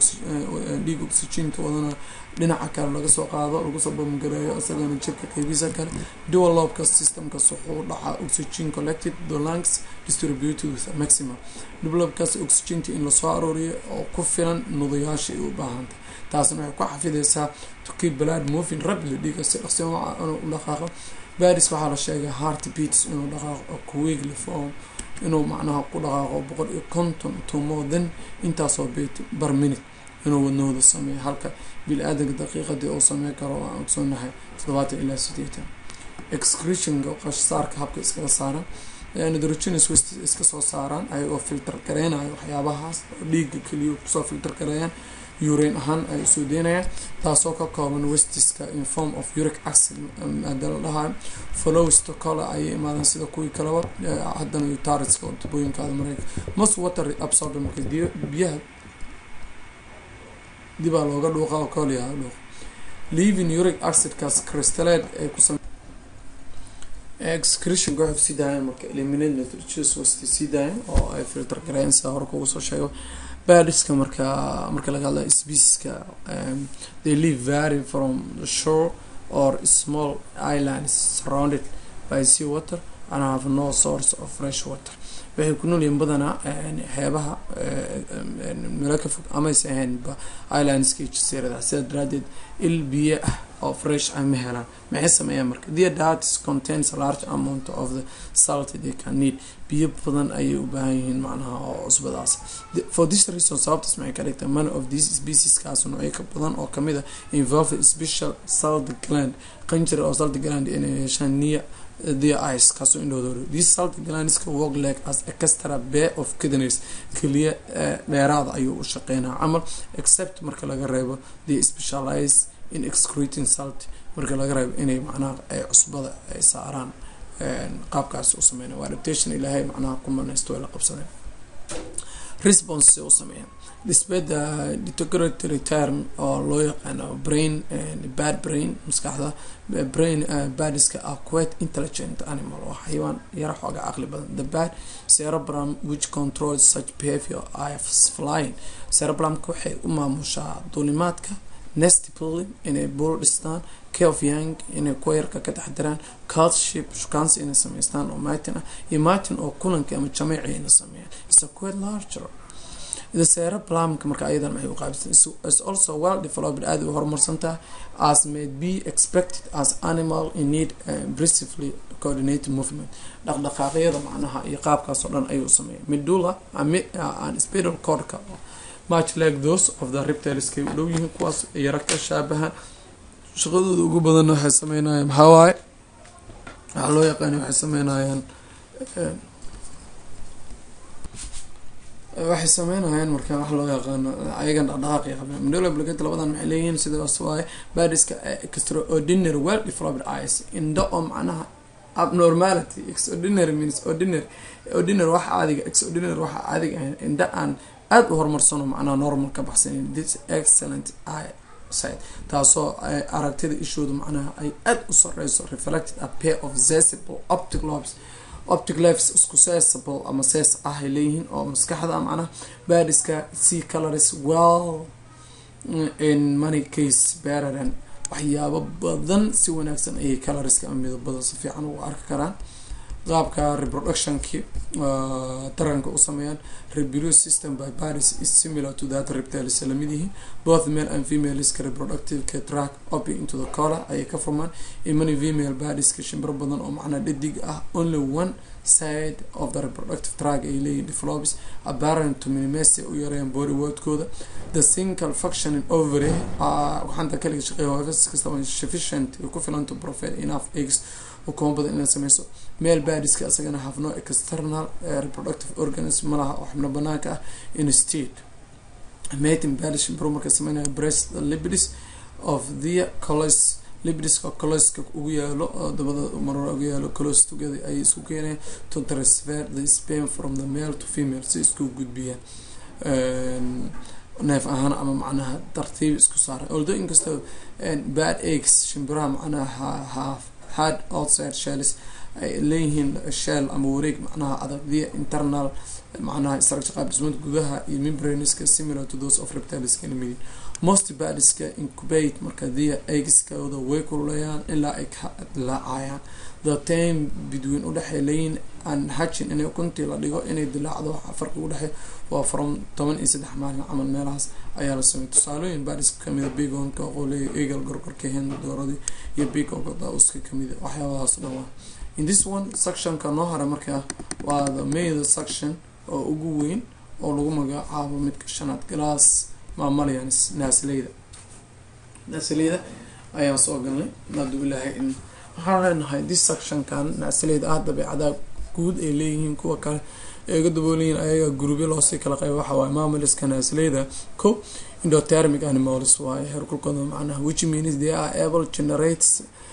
dhiig oxygenka wadana dhinaca kale laga soo qaado lagu soo babmagareeyo isagana jirka qeybiisa kale dual lobka systemkas wuxuu dhacaa oxygen collected the lungs distributed with maximum dublobkaas oxygenta in lasoo arooriyo oo ku filan nudayaasha ay u baahantay taasna waxay ku xafideysaa to keep blood moving rapidly dhiiga si dhaqsi inuu dhaqaaqo baris waxaa la sheegay heart beats inuu dhaqaaqo quickly form inuu macnaha ku dhaqaaqo boqol iyo konton to more than intaasoo beat bar minute inuu wadnahooda sameeyo halka bil-aadanka daqiiqadii uu sameyn karo aan ogsoonahay toddobaatan ilaa sideetan excretionka qashsaarka habka iskaga saaran nitrogenous waste iska soo saaraan ayagoo filter gareynayo waxyaabahaas dhiiga keliya kusoo filter gareeyaan urain ahaan ay usoo deynayaan taasoo ka kooban westiska in form of uric acid maada la dhahayo flowsta kole ayay imaadaan sida kuwii kaleba haddana utariska oo tubooyinkaada mareyka most water absorber marka biyaha dibaa looga dhuuqa oo koliyaa dhuuq leaving uric acidkaas crystallate ay ku excretionka waxay kusii daayaan marka eliminate nitrogenous waste sii daayaan oo ay filter gareeyaan sida hore kugu soo sheego badiska marka marka laga hadlayo specieska they live vary from the shore or small islands surrounded by sea water and have no source of fresh water waxay ku noolyihiin badanaa xeebaha meelo ka fog amayse ahaynba islandska jasiirada sidaa daraadeed il biyo ah oo fresh ah ma helaan maxay sameeyaan marka their diets contains a large amount of the salt they can need biyo badan ayay u baahan yihiin macnaha oo cusbadaas for this reason sababtaas maxay ka dhigtaa many of these specieskaas noocyo ka badan oo kamid a involve special salt gland qanjir oo salt gland inay yeeshaan niya their eyes kaasoo indhoodooda this salt glandska work like as extra bay of kidneys keliya dheeraada ayuu u shaqeynaa camal except marka laga reebo they specialize in excreting salt marka laga reebo inay macnaha ay cusbada ay saaraan qaabkaas u sameynaya waa adaptation ilaahay macnaha ku manaysto way la qabsadeen response u sameeyaan despite the deterioratory term oo loo yaqaano brain bad brain maskaxda brain badiska are quite intelligent animal oo xayawaan yara xooga caqli badan the bad cerebrum which controls such behavior is flying cerebrumka waxay u maamushaa duulimaadka nest pulling inay buul dhistaan of young inay kuwa yarka ka taxdiraan cultship shukaansi inay sameystaan oo martin ah iyo martin oo kulanka ama jameeci ina sameeyaan is a quite larger the cerebellumka marka ayadan maxay u qaabsan is also well developed aada u horumarsantaha as may be expected as animal in need impressively coordinated movement dhaqdhaqaaqyada macnaha iyo qaabkaas oo dhan ayuu sameeya medulla and spinal cordka much like those of the reptileska u dhow yihiin kuwaas yara ka shaabahan shaqadooda ugu badan waxay sameynayaan maxaa waaye waxaa loo yaqaana waxay sameynayaan waxay sameynayaan marka wax loo yaqaano ayagan dhaqdhaqaaqi qabeen mandela blogate labadan maxay leeyihiin sidaas waaye badiska extraordinary well developed eyes indho oo macnaha abnormality extraordinary means ordinary ordinary waxa caadiga extraordinary waxa caadiga ahayn indho aan aada u horumarsano macnaha normal ka baxsanin this excellent eye side taasoo aragtida ishooda macnaha ay aada u sareyso reflected a pair of zesible optic lobes optic lives isku sesable ama ses ah ay leeyihiin oo maskaxda macnaha badiska sea colors well in money case bararan waxyaabo badan si wanaagsan ayay colorska ama midabada si fiican ugu arki karaan qaabka reproductionki taranka u sameeyaan reproduce system by paris is similar to that reptiles lamid yihiin both male and female iska reproductive ka track up into the collar ayay ka furmaan in many female badiska shimbiro badan oo macnaa dhadig ah only one side of the reproductive track ay leeyihin develops apparent to minimize u yareeyaan body wordkooda the single functioning ovary waxaanta kaliga shaqeeya hoofis kastaba sufficient ay ku filan to provide enough eggs ukumo badan inay sameyso male badiska isagana have no external uh, reproductive organism malaha oo xubno banaanka ah instead mating badish shimbiro marka sameynaya breast the lipids of the colos lipidiska coloska ugu yaalo oo dabada marora ugu yaalo colos together ayay isku keenayaan to transfer the sperm from the male to female si isku gudbiyaan neef ahaan ama macnaha tartiib isku saaran although inkastoo bad eggs shimbiraha macnaha have hard outside shells ay leeyihiin shell ama wareeg macnaha adag the internal macnaha structure qaab dhismada gudaha iyo membraneska similar to those of reptileska lamidin most badiska incubate marka the eggskooda way kululayaan ilaa ay ka dilaacayaan the time between udhexey leeyihin an hajin inay ukuntii la dhigo inay dilaacdo waxa farqi udhexey waa from toban iyo saddex maalin camal meelahaas ayaa la sameeyay tusaalooyin badiska kamida bigonka qoleya eagle gorgorka hen dooradii iyo bigonka dauska kamida waxyaabahaas dhan waa in this one sectionka noo hara markaa waa the maida section oo ugu weyn oo lagu magacaabo midka shanaad glass maamalayanis naasleyda naasleyda ayaan soo galnay maadu ilaahay in waxaan leenahay this sectionkan naasleyda ah dabeecadaha guud ay leeyihiin kuwa kale ay uga dabooleyihiin ayaga gurubyo loosii kala qayba waxa waaye maamaliska naasleyda ko indothermic animals waaye heerkulkooda macnaha which means they are able generates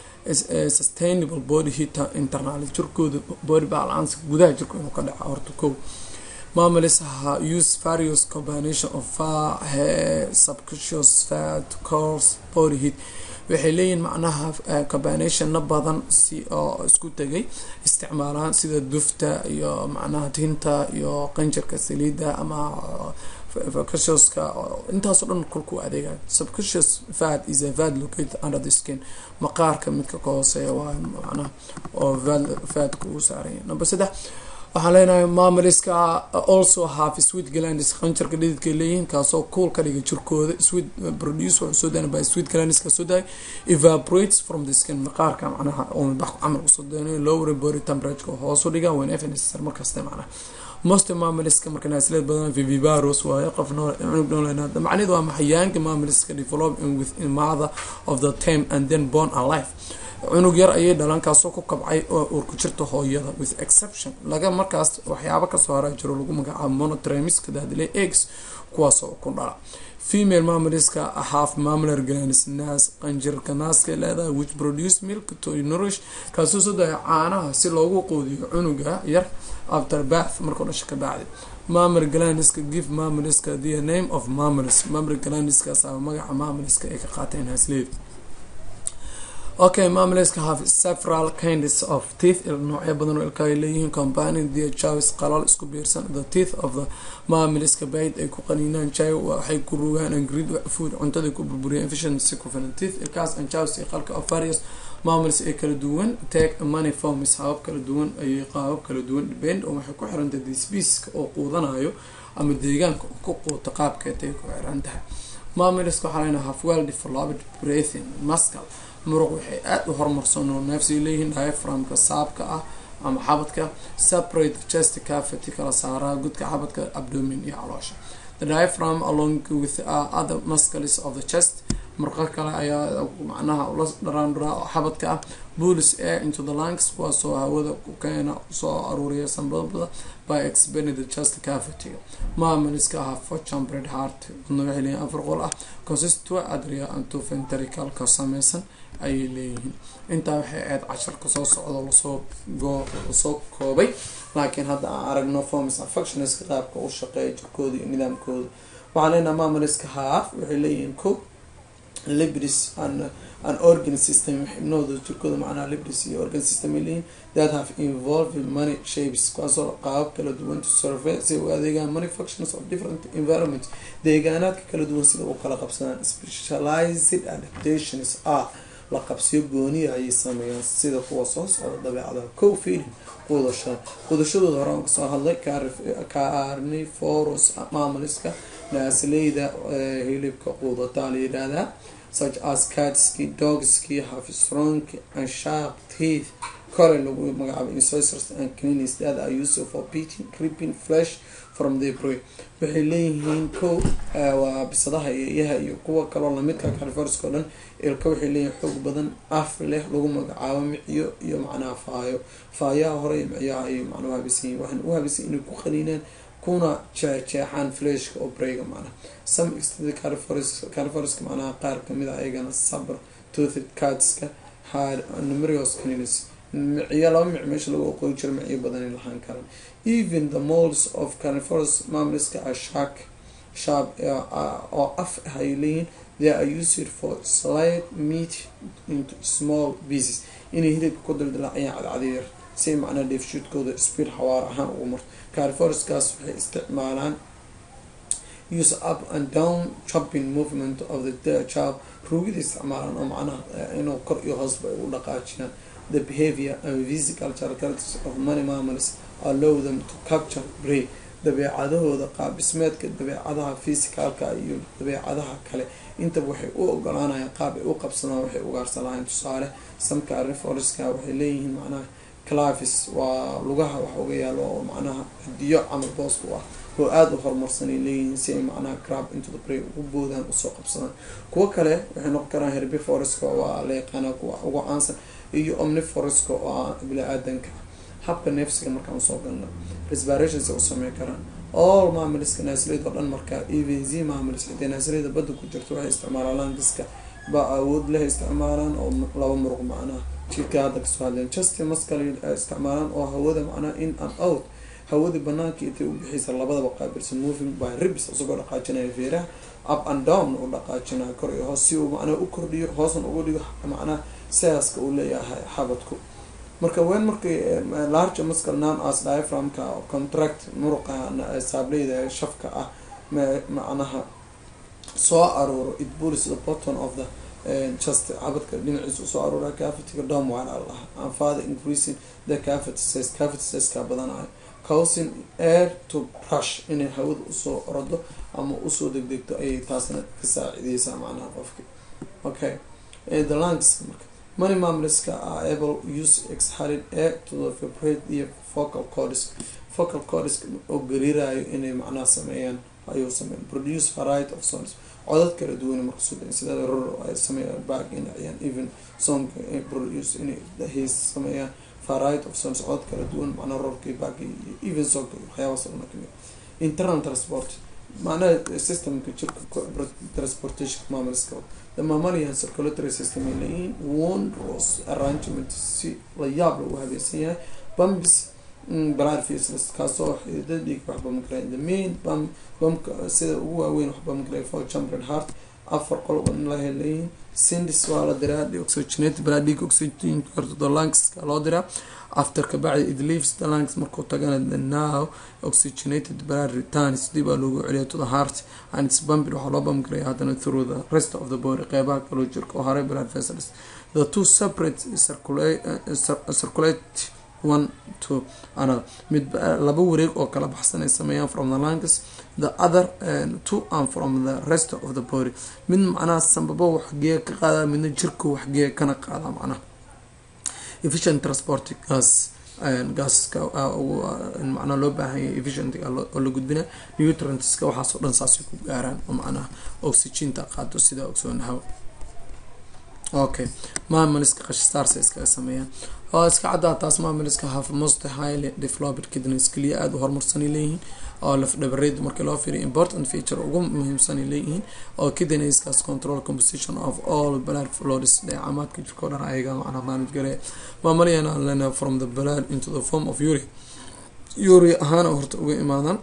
sustainable body heat internal jirkooda body balance gudaha jirka inuu ka dhaca horta ko maamulus ha use various combination of far hair subconscious fat course body heat waxay leeyihin macnaha combinationna badan si oo isku tegay isticmaalaan sida dufta iyo macnaha tinta iyo qanjarka saliida ama subconsciouska intaasoo dhan kulku adeegayo subconscious fat is a fat located under the skin maqaarka midka ka hooseeya waa macnaha oo fatka uu saaranya number saddex waxaan leenahay maamaliska also have sweet glandis qanjarka dhididka leeyihiin kaasoo cool ka dhiga jirkooda sweet produce wuxuu soo daana by sweet glandiska soo daay evaporates from the skin maqaarka macnaha oo midbax camal usoo daynayo lower body temperature hoos u dhiga when if necessary markasta macnaha most maamaliska marka naasleed badan vivivarus waaye qof cunug nooleenaada macnaheedu waa maxayaanka maamaliska develop within mother of the time and then born alive cunug yar ayay dhalan kaasoo ku kabcay oo uurku jirta hooyada with exception laga markaas waxyaabo kasoo hara jiro lagu magacaabo monotremiska daadile eggs kuwaasoo ku dhala female maamaliska half mamular glands naas qanjirka naaska leedahay which produce milk to nourish kaasoo soo daya caanaha si loogu quudiyo cunuga yar after bath markuu dhasha ka bacdi mamar glandiska give mamaliska the name of mamalis mamar glandiskaas ama magaca mamaliska ay ka qaateen hasleed okay mamaliska have several kinds of teeth noocyo badan oo ilka ay leeyihiin combining the jaws qalal isku biirsan the teeth of the mamaliska bayd ay ku qaniinaan jay waxay ku rugaan angrid food cuntada ku burburiyaan efficiency ku filan teeth ilkaas and jaws iyo qalka of various maamals ee kala duwan take money forms habab kala duwan ayay qaabab kala duwan depend oo waxay ku xiran tahay species oo quudanayo ama deegaanka ku quuta qaabkeetay ku xiran tahay maamaliska waxaa leenahay half well developed breathing muscle muruq waxay aada u horumarsan oo neefsi leeyihiin diaframka saabka ah ama xabadka separate chest cavity kala saaraa gudka xabadka abdomin iyo caloosha the diaphragm along with uh, other muscles of the chest murqo kale ayaa macnaha ula dharaandharaa xabadka ah bulls air into the lungs kuwaasoo hawada ku keena soo aruuriya sanbabada by expanding the chest cavity maamaliska ahaa for chambered heart wadna waxay leeyihin afar qol ah consistua adria anto ventrical ka sameysan ayay leeyihiin intaa waxay ahayd casharka soo socdo lasoo lasoo koobay laakiin hadda aan aragno forms affectionska qaabka u shaqeeya jirkooda iyo nidaamkooda waxaan leenaha maamaliska half waxay leeyihiin ko libris an an organ system xibnooda jirkooda macnaha libris iyo organ system ay leeyihin that have involved many shapes kuwaasoo qaabab kala duwan to survey si u adeegaan many functions of different environment deegaanaadka kala duwan sida u kala qabsadaan specialized adaptations ah la qabsiyo gooniya ayay sameeyaan sida kuwa soo socda dabeecadaha co feeling quudashada quudashadooda hore aan kasoo hadlay carniforous maamaliska naasleyda hilibka quudataa la yidhaahdaa such as catski dogski have strong and sharp teeth kore lagu magacaabo incisors and canines that are used for beating ripping flesh from the prey waxay leeyihiin ko waa bisadaha iyaha iyo kuwa kaloo lamidka califorska o dhan ilka waxay leeyihiin xoog badan af leh lagu magacaabo miciyo iyo macnaha faayo faayaha hore iyo micyaha ay macnaa uhabisan yihin waxaan u habisan inay ku qaniinaan kuna jeexjeexaan fleshka oo breyga macnaha some extended califorska califorska macnaha qaar kamid a ayagana sabr toothed catska hard numerous canines miciyo laba mic meesha lagu oqoy jiro miciyo badanay lahaan karan even the molds of califorus mamliska are shark sharp oo af ah ay leeyihin they are used for slight meat into small pieces inay hilibka ku daldalaacayaan cadcadyar si macnaa dheefshuudkooda speed xawaar ahaan ugu marto califorskaas waxay isticmaalaan use up and down chopping movement of the chop ruugida isticmaalaan oo macnaha inuu kor iyo hoosba ay u dhaqaajiyaan the behavior and physical characteristics of many mammals allow them to capture prey dabeecadahooda qaabdhismeedka dabeecadaha physicalka iyo dabeecadaha kale intaba waxay u ogolaanayaan qaab ay u qabsadaan waxay ugaarsan lahayn tusaale samka ariforska waxay leeyihiin macnaha clavis waa lugaha wax uga yaalo oo macnaha hidiyo camal boos u ah oo aada u horumarsanay leeyihiin si ay macnaha crab into the bray ugu boodaan usoo qabsadaan kuwo kale waxay noqon karaan herbiforeska waa la yaqaana kuwa ugu caansan iyo omniforeska oo ah bili-aadanka habka neefsiga markaan usoo galno respirations u samey karaan all maamiliska naasliyad oo dhan markaa even z maamilis xitaa naasliyada badda ku jirto waxay isticmaalaan langiska ba awood leh isticmaalaan oo laba muruq macnaha jirka hadda kasoo hadleen just maskale isticmaalaan oo hawada macnaha in and out hawadii banaanka intay u bixiysa labadaba qaabilsan moving by ribs isagoo dhaqaajinaya feeraha up and down u dhaqaajinaya kor iyo hoos si uu macnaha u kordhiyo hoosna uga dhigo macnaha siaaska uu leeyahay xabadku marka wen markay large muscle non as diaphragmka contract muruqa saableyda shafka ah macnaha soo aruuro it bulls the bottom of the just cabadka dhinaciisa usoo aruura cavity-ga dom waan allah and father increasing the cavity size cavity size-ka badanayo causing air to brush inay hawada usoo orado ama usoo degdegto ayay taasna ka saacideysaa macnaha qofki okay the lungs marka many mammaliska are able use exhaled air to the vibrate iyo focal cords focal cords oo gariirayo inay macnaha sameeyaan ayuu sameyn produce variety of songs codad kala duwan marka sudan sida ror ay sameeyaan back in ayaan even song produce inay hees sameeyaan variety of songs codad kala duwan macnaha rorkii back even song waxyaabaas oo dhan kamid internal transport macnaha systemka jirka transportation maamaliska the mammalian circulatory system ay leeyihiin wondrous arrangement si la yaab lagu habeesan yahay bambis blood vessels kaasoo xididada dhiig waxba magaraya the main bam bamka sida ugu waaweyn waxba magaraya for chambered heart afar qol lahay leeyihiin sindis waa la diraa oxygenate blood dhiig oxygen korto the lungs loo diraa after kabacdi it leaves the lungs markuu tagana the now oxygenated blood returns dib aa loogu celiya to the heart and its bumping waxaa loo bamgaraya haddana through the rest of the body qeybaha kaloo jirka oo haray blood vessels the two separate circulate, uh, circulate one to another mid laba wareeg oo kala baxsan ay sameeyaan from the lungs the other uh, two and from the rest of the body mid macnaha sanbabo waxgeeya ka qaada midna jirka waxgeeya kana qaada macnaha efficient transport gas gaasaska macnaa loo baahanya efficient oo la gudbina nutrientska waxaasoo dhan saasay ku gaaraan oo macnaha oxyginta qaado sidaa ogsoonahaw okay maamaliska qashsaarsa iskaga sameeyaan oo iska caddaa taas maamaliska have most highly developed kidneys keliya aada u horumarsanay leeyihiin oo lafdhabareed markii loo fiiriyo important feature ugu muhiimsanay leeyihiin oo kidneyskaas control composition of all blood flows dheecamaadka jirkao dhan ayaga macnaa manage gareeya maamaliyana lena from the blood into the form of uri uri ahaana horta uga imaadaan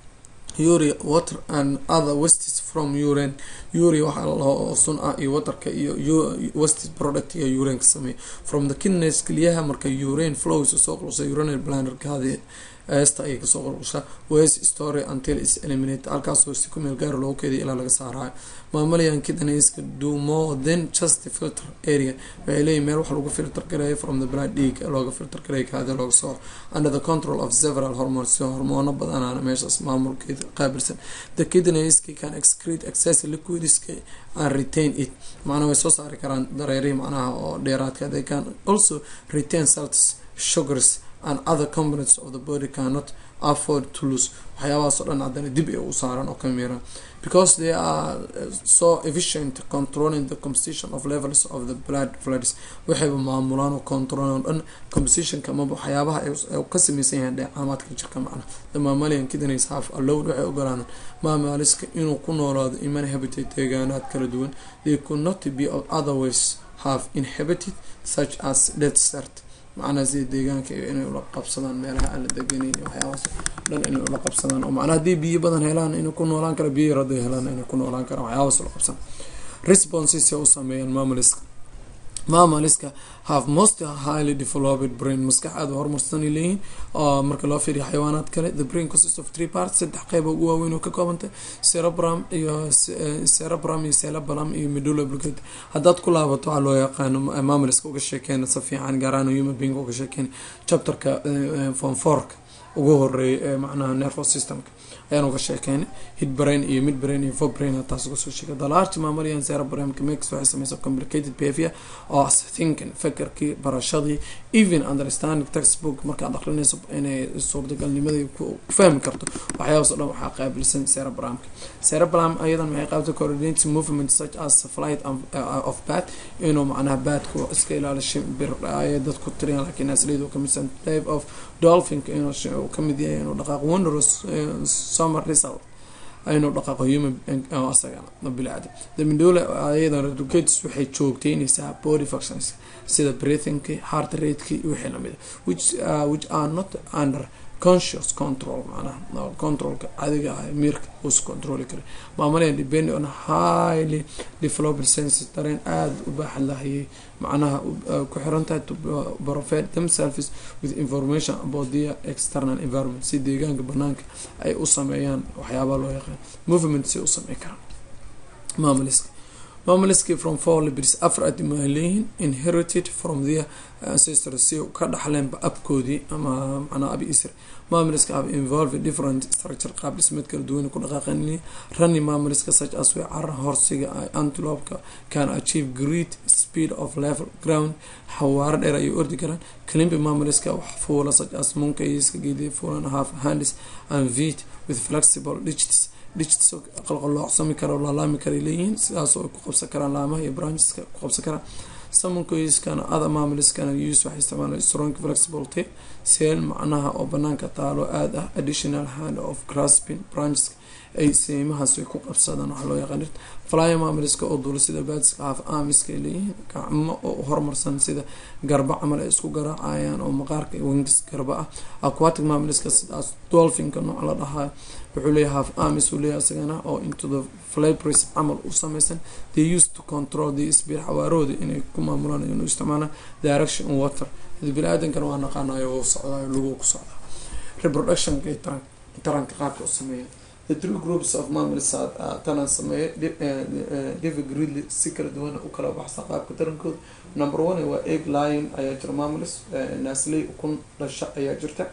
uri water and other wastes from urine uri waxaa loo sun ah iyo waterka iyo wastes product iyo urine ka sameeya from the kidneys keliyaha marka urine flows soo qulsa urinary blanderkaadi eesta ayay kasoo qulqushaa west story until is eliminate halkaasoo si ku meel gaara loogu keediya ilaa laga saaraayo maamalayan kidneyska do more than just the filter area waxay leeyihin meel wax lagu filter gareeyo from the blood dhiig looga filter gareeyo kaadi looga soo under the control of several hormones si hormoono badanaana meeshaas maamulkeeda qaabilsan the kidneyska can excrete excess liquidiska and retain it macnaa way soo saari karaan dareerihi macnaha oo dheeraadka they can also retain salts sugars and other components of the body cannot afford to lose waxyaabahaas oo dhan haddana dib ay u saaran oo ka miiraan because they are so efficient controlling the composition of levels of the blood floods waxayba maamulaan oo controlan dhan compositionka amaba waxyaabaha ay ka sameysan yahaan dheecaamaadka jirka macna the mammalian kidneys half allowed waxay ogolaanaan maamaliska inuu ku noolaado iman habitat deegaanaad kala duwan they could not be otherwise have inhabited such as desert macnaha sida deegaanka iyo inay ula qabsadaan meelaha aan la deganayn waxyaabaas dhan inay ula qabsadaan oo macnaa haddii biyo badan helaan inay ku noolaan kara biyo yar hadday helaan inay ku noolaan karaan waxyaabaas ula qabsan responses u sameeyaan maamaliska maamaliska have most highly developed brain maskax aada horumarsanay leeyihiin oo marka loo fiiriyo xayawaanaad kale the brain consists of three parts saddex qeyba ugu waaweyn oo ka koobantay cerebrum iyo cerebrum iyo cerebellum iyo medulla oblongata haddaad ku laabato waxaa loo yaqaano maamaliska uga sheekeyna si fiican gaaraan human being uga sheekeyna chapterka form fourka ugu horeeya ee macnaha nervous systemka ayaan uga sheekeynay hid brain iyo mid brain iyo fo brain taas uga soo sheegay the large mammalian cerebrum mix waxay sameysa complicated behavior oo as thinking fakerkii barashadii even understanding textbook markaad aqrinayso inay suurtagalnimadii ku fahmi karto waxyaabaas o dhan waxaa qaabilsan cerebrumka cerebrum ayadan maxay qaabta coordinating movement such as flight of bat inuu macnaha baadku iska ilaalishay bir ay dadku tiriyan laakiin aslidu kamidsan type of dolphinka inuu kamid yahay inuu dhaqaaq wondrous summer result inuu dhaqaaqo human asagana bilacda the medulla ayadan educates waxay joogteynaysaa body functions sida breathingki heart rateki wixii lamida which uh, which are not under conscious control macnaha controlka adiga ah miirka us controli kara maamalayan depend on highly developed senses dareen aada u baaxad lahayay macnaha ku xirantahay to provide themselves with information about their external environment si deegaanka banaanka ay u sameeyaan waxyaabaa loo yaqaan movement si u samey karaan maamaliska maamaliski from four libris afar adimaa leeyihiin inherited from their ancestors si ka dhaxleenba abkoodii ama macnaa abi isr maamaliska have involved different structure qaab dhismeed kala duwan ku dhaqaaqan running maamaliska such as way cara horsiga antilopka can achieve great speed of level ground xawaaro dheer ayay ordi karaan climbi maamaliska wax fuula such as monkeyska geediya fuulan half hands and feet with flexible digits digits qalqaloocsami kara laalaami karay leeyihiin sidaasoo ay ku qabsan karaan laamaha iyo brancheska ku qabsan karaan samonkoyskana ada maamiliskana use waxay isticmaalaan strong flexible tape seel macnaha oo banaanka taalo aada ah additional hand of grasping brancheska ay seymahaas ay ku qabsadaan waxaa loo yaqaan flyer maamiliska oo duula sida baadiska haaf aamiska ay leeyihiin gacmo oo horumarsan sida garba camal ay isku garaacayaan oo maqaarka wingis garba ah aquatic maamiliska sidaas dolphinka nooc la dhahaa wuxuu leeyahay half amis uu leeyahay isagana oo into the flabris camal u sameysan they used to control the speed xawaarahooda inay ku maamulaan inuu isticmaalaan direction water bini-aadankana waa naqaanayo uu socdayo lagu ku socdaa reproductionka iyo taran taranka qaabka u sameeya the three groups of mammals tanan sameeya david gridley si kala duwan u kala baxsa qaabka tarankooda number one waa egg lion ayaa jira mammals nasley ukun dhasha ayaa jirta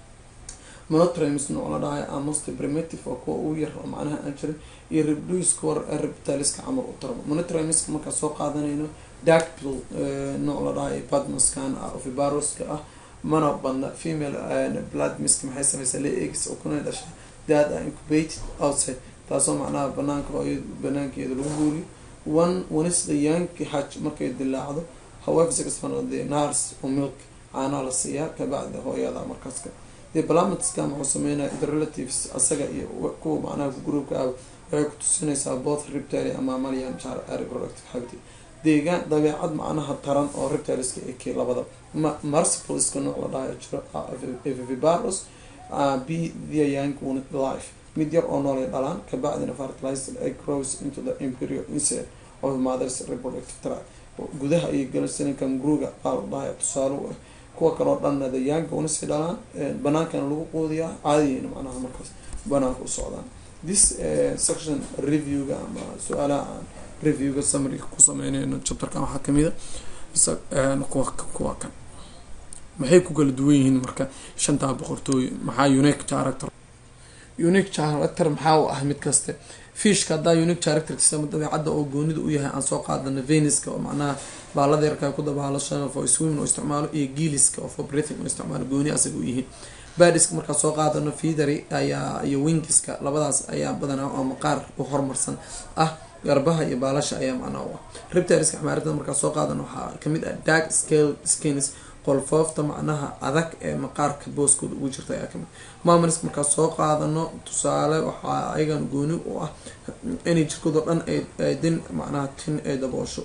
monotrims nooc la dhahay amost primitive oo kuwa ugu yar oo macnaha aan jirin iyo reproduce war reptiliska camal u tarmo monotrims markaa soo qaadanayno darkpill nooc la dhahay badmaskan ah ovibaroska ah mana badna female blood misk maxay sameysaa le eggs oo kuna dhasha dad are incubated outside taasoo macnaha banaanka hooya banaankeeda lagu guuriyo one onis the young haj markay dilaacdo however sixfan the nars oo milk caanaha la siiyaa kabacdi hooyada markaaska the balamatska muxuu sameynaya the relatives asaga iyo kuwa macnaha groupka ah waxay ku tusinaysaa both reptile ama malian reproductive habit deegaan dabeecad macnaha taran oo reptileska eke labada marsipoliska nooc la dhahayo jiro vivibarus b the young unit life mid yar oo noolay dhalaan kabacdina fertilized egg grows into the imperial insect of mothers reproductive tract gudaha iyo galasinkan gruga baa la dhahaya tusaale u ah kuwa kaloo dhanna the young unisi dhalaan banaankana lagu quudiyaa caadiyeyna macnaha markaas banaanka u socdaan this section reviewga ama su-aalaha aan reviewga samariga ku sameyneyno chapterkan waxaa kamida kuwa kuwa kan maxay ku kala duwan yihiin marka shantaa boqortooy maxaa unique character unique character maxaa u ah mid kaste fishka haddaa unique characterkiisa dabeecadda oo goonida u yahay aan soo qaadano venuska oo macnaha baalada yarka ku dabaalasho for swimming oo isticmaalo iyo giiliska oo for breathing oo isticmaalo gooni asaga u yihiin badiska markaa soo qaadano feathery ayaa iyo wingiska labadaas ayaa badanaa oo maqaar u horumarsan ah garbaha iyo baalasha ayaa macnaa u ah reptiliska xamaarada markaa soo qaadano waxaa kamid ah dark scale skins qolfoofta macnaha adag ee maqaarka booskooda ugu jirta ayaa kamid maamariska markaa soo qaadano tusaale waxaa ayagan gooni u ah inay jirkoodao dhan ay din macnaha tin ay daboosho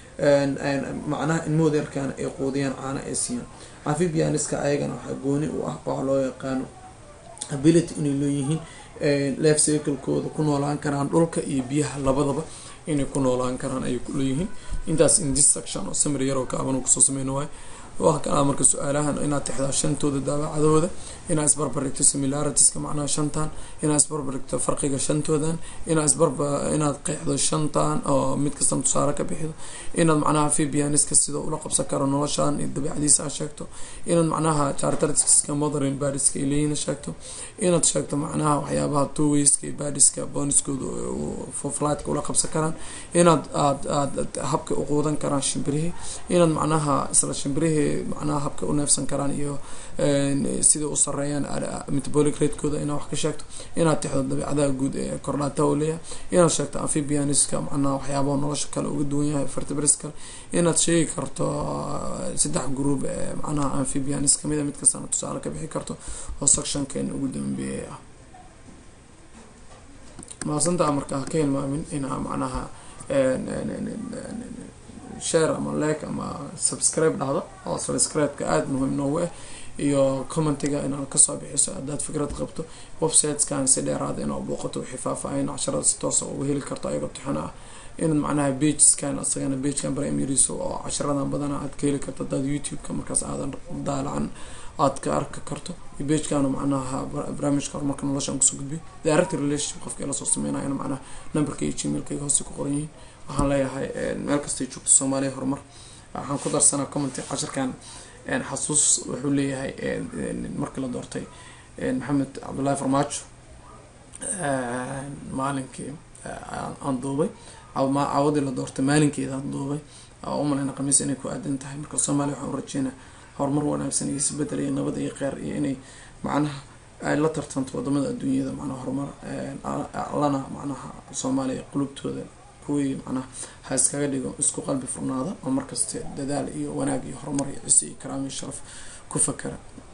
macnaha ilmahooda yarkaana ay quudiyaan caana ay siiyaan amphibianiska ayagana waxaa gooni u ah waxaa loo yaqaano ability inay leeyihiin lef cyclekooda ku noolaan karaan dhulka iyo biyaha labadaba inay ku noolaan karaan ayay kuleeyihiin intaas indis section oo samir yaroo kaaban kusoo sameyna waayo waa kalaa marka su-aalahan inaad tixdaa shantooda daawacadooda inaad isbarbarigto similaritiska macnaha shantan inaad isbarbarigto farqiga shantoodan inaad isbarba inaad qeexdo shantan oo mid kastana tusaale ka bixido inaad macnaha fibianiska sida ula qabsan karo noloshan iyo dabeicadiisa aad sheegto inaad macnaha characteristiska modern badiska ay leeyihin sheegto inaad sheegto macnaha waxyaabaha towayska iyo badiska boniskooda foflightka ula qabsan karaan inaad aad aad habka u quudan karaan shimbirihii inaad macnaha isla shimbirihii macnaha habka u neefsan karaan iyo sida u sareeyaan metabolic ratekooda inaad wax ka sheegto inaad tixdo dabeicadaha guud ee kordhaata oo leeyahay inaad sheegto amphibianiska macnaha waxyaabaha nolosha kale uga duwan yahay vertebris kale inaad sheegi karto saddex group ee macnaha amphibianis kamida mid kastana tusaale ka bixi karto oo sectionkeena ugu dambeeyay ah maasantaa markaa ka hilmaamin inaa macnaha share ama like ama subscribe dhahdo oo subscribe-ka aada muhiim noogu ah iyo commentiga inaad kasoo bixiso haddaad fikrad qabto websiteskan si dheeraada inaad booqato wixii faahfaahin casharada si toosa uga heli karto ayagoo tixana ah inaad macnaha bageskan asagana bagekan primariso oo casharadan badana aad ka heli karto haddaad youtube-ka markaas aadan daalacan aad ka arki karto iyo bagekana macnaha barnaamijka horumarka noloshaan kusoo gudbiyo direct relationship qofka lasoo sameynayana macnaha numberka iyo gmailkayga hoose ku qoran yihiin waxaan leeyahay meel kastay joogto soomaaliya horumar waxaan ku darsanaa commenty cashirkan xasuus wuxuu leeyahay markii la doortay maxamed cabdullaahi farmaajo maalinkii aan duubay cawadii la doortay maalinkeeda aan duubay umaleyna khamiis inay ku aadan tahay marka soomaaliya waxaan u rajeynaa horumar wanaagsan iyo isbedel iyo nabad iyo qeyr iyo inay macnaha ay la tartanto wadamada adduunyada macnaha horumar lana macnaha soomaaliya qulubtooda kuwii macnaha ha iskaga dhigo isku qalbi furnaada oo markasta dadaal iyo wanaag iyo horumar iyo cisi iyo karaam iyo sharaf ku fakara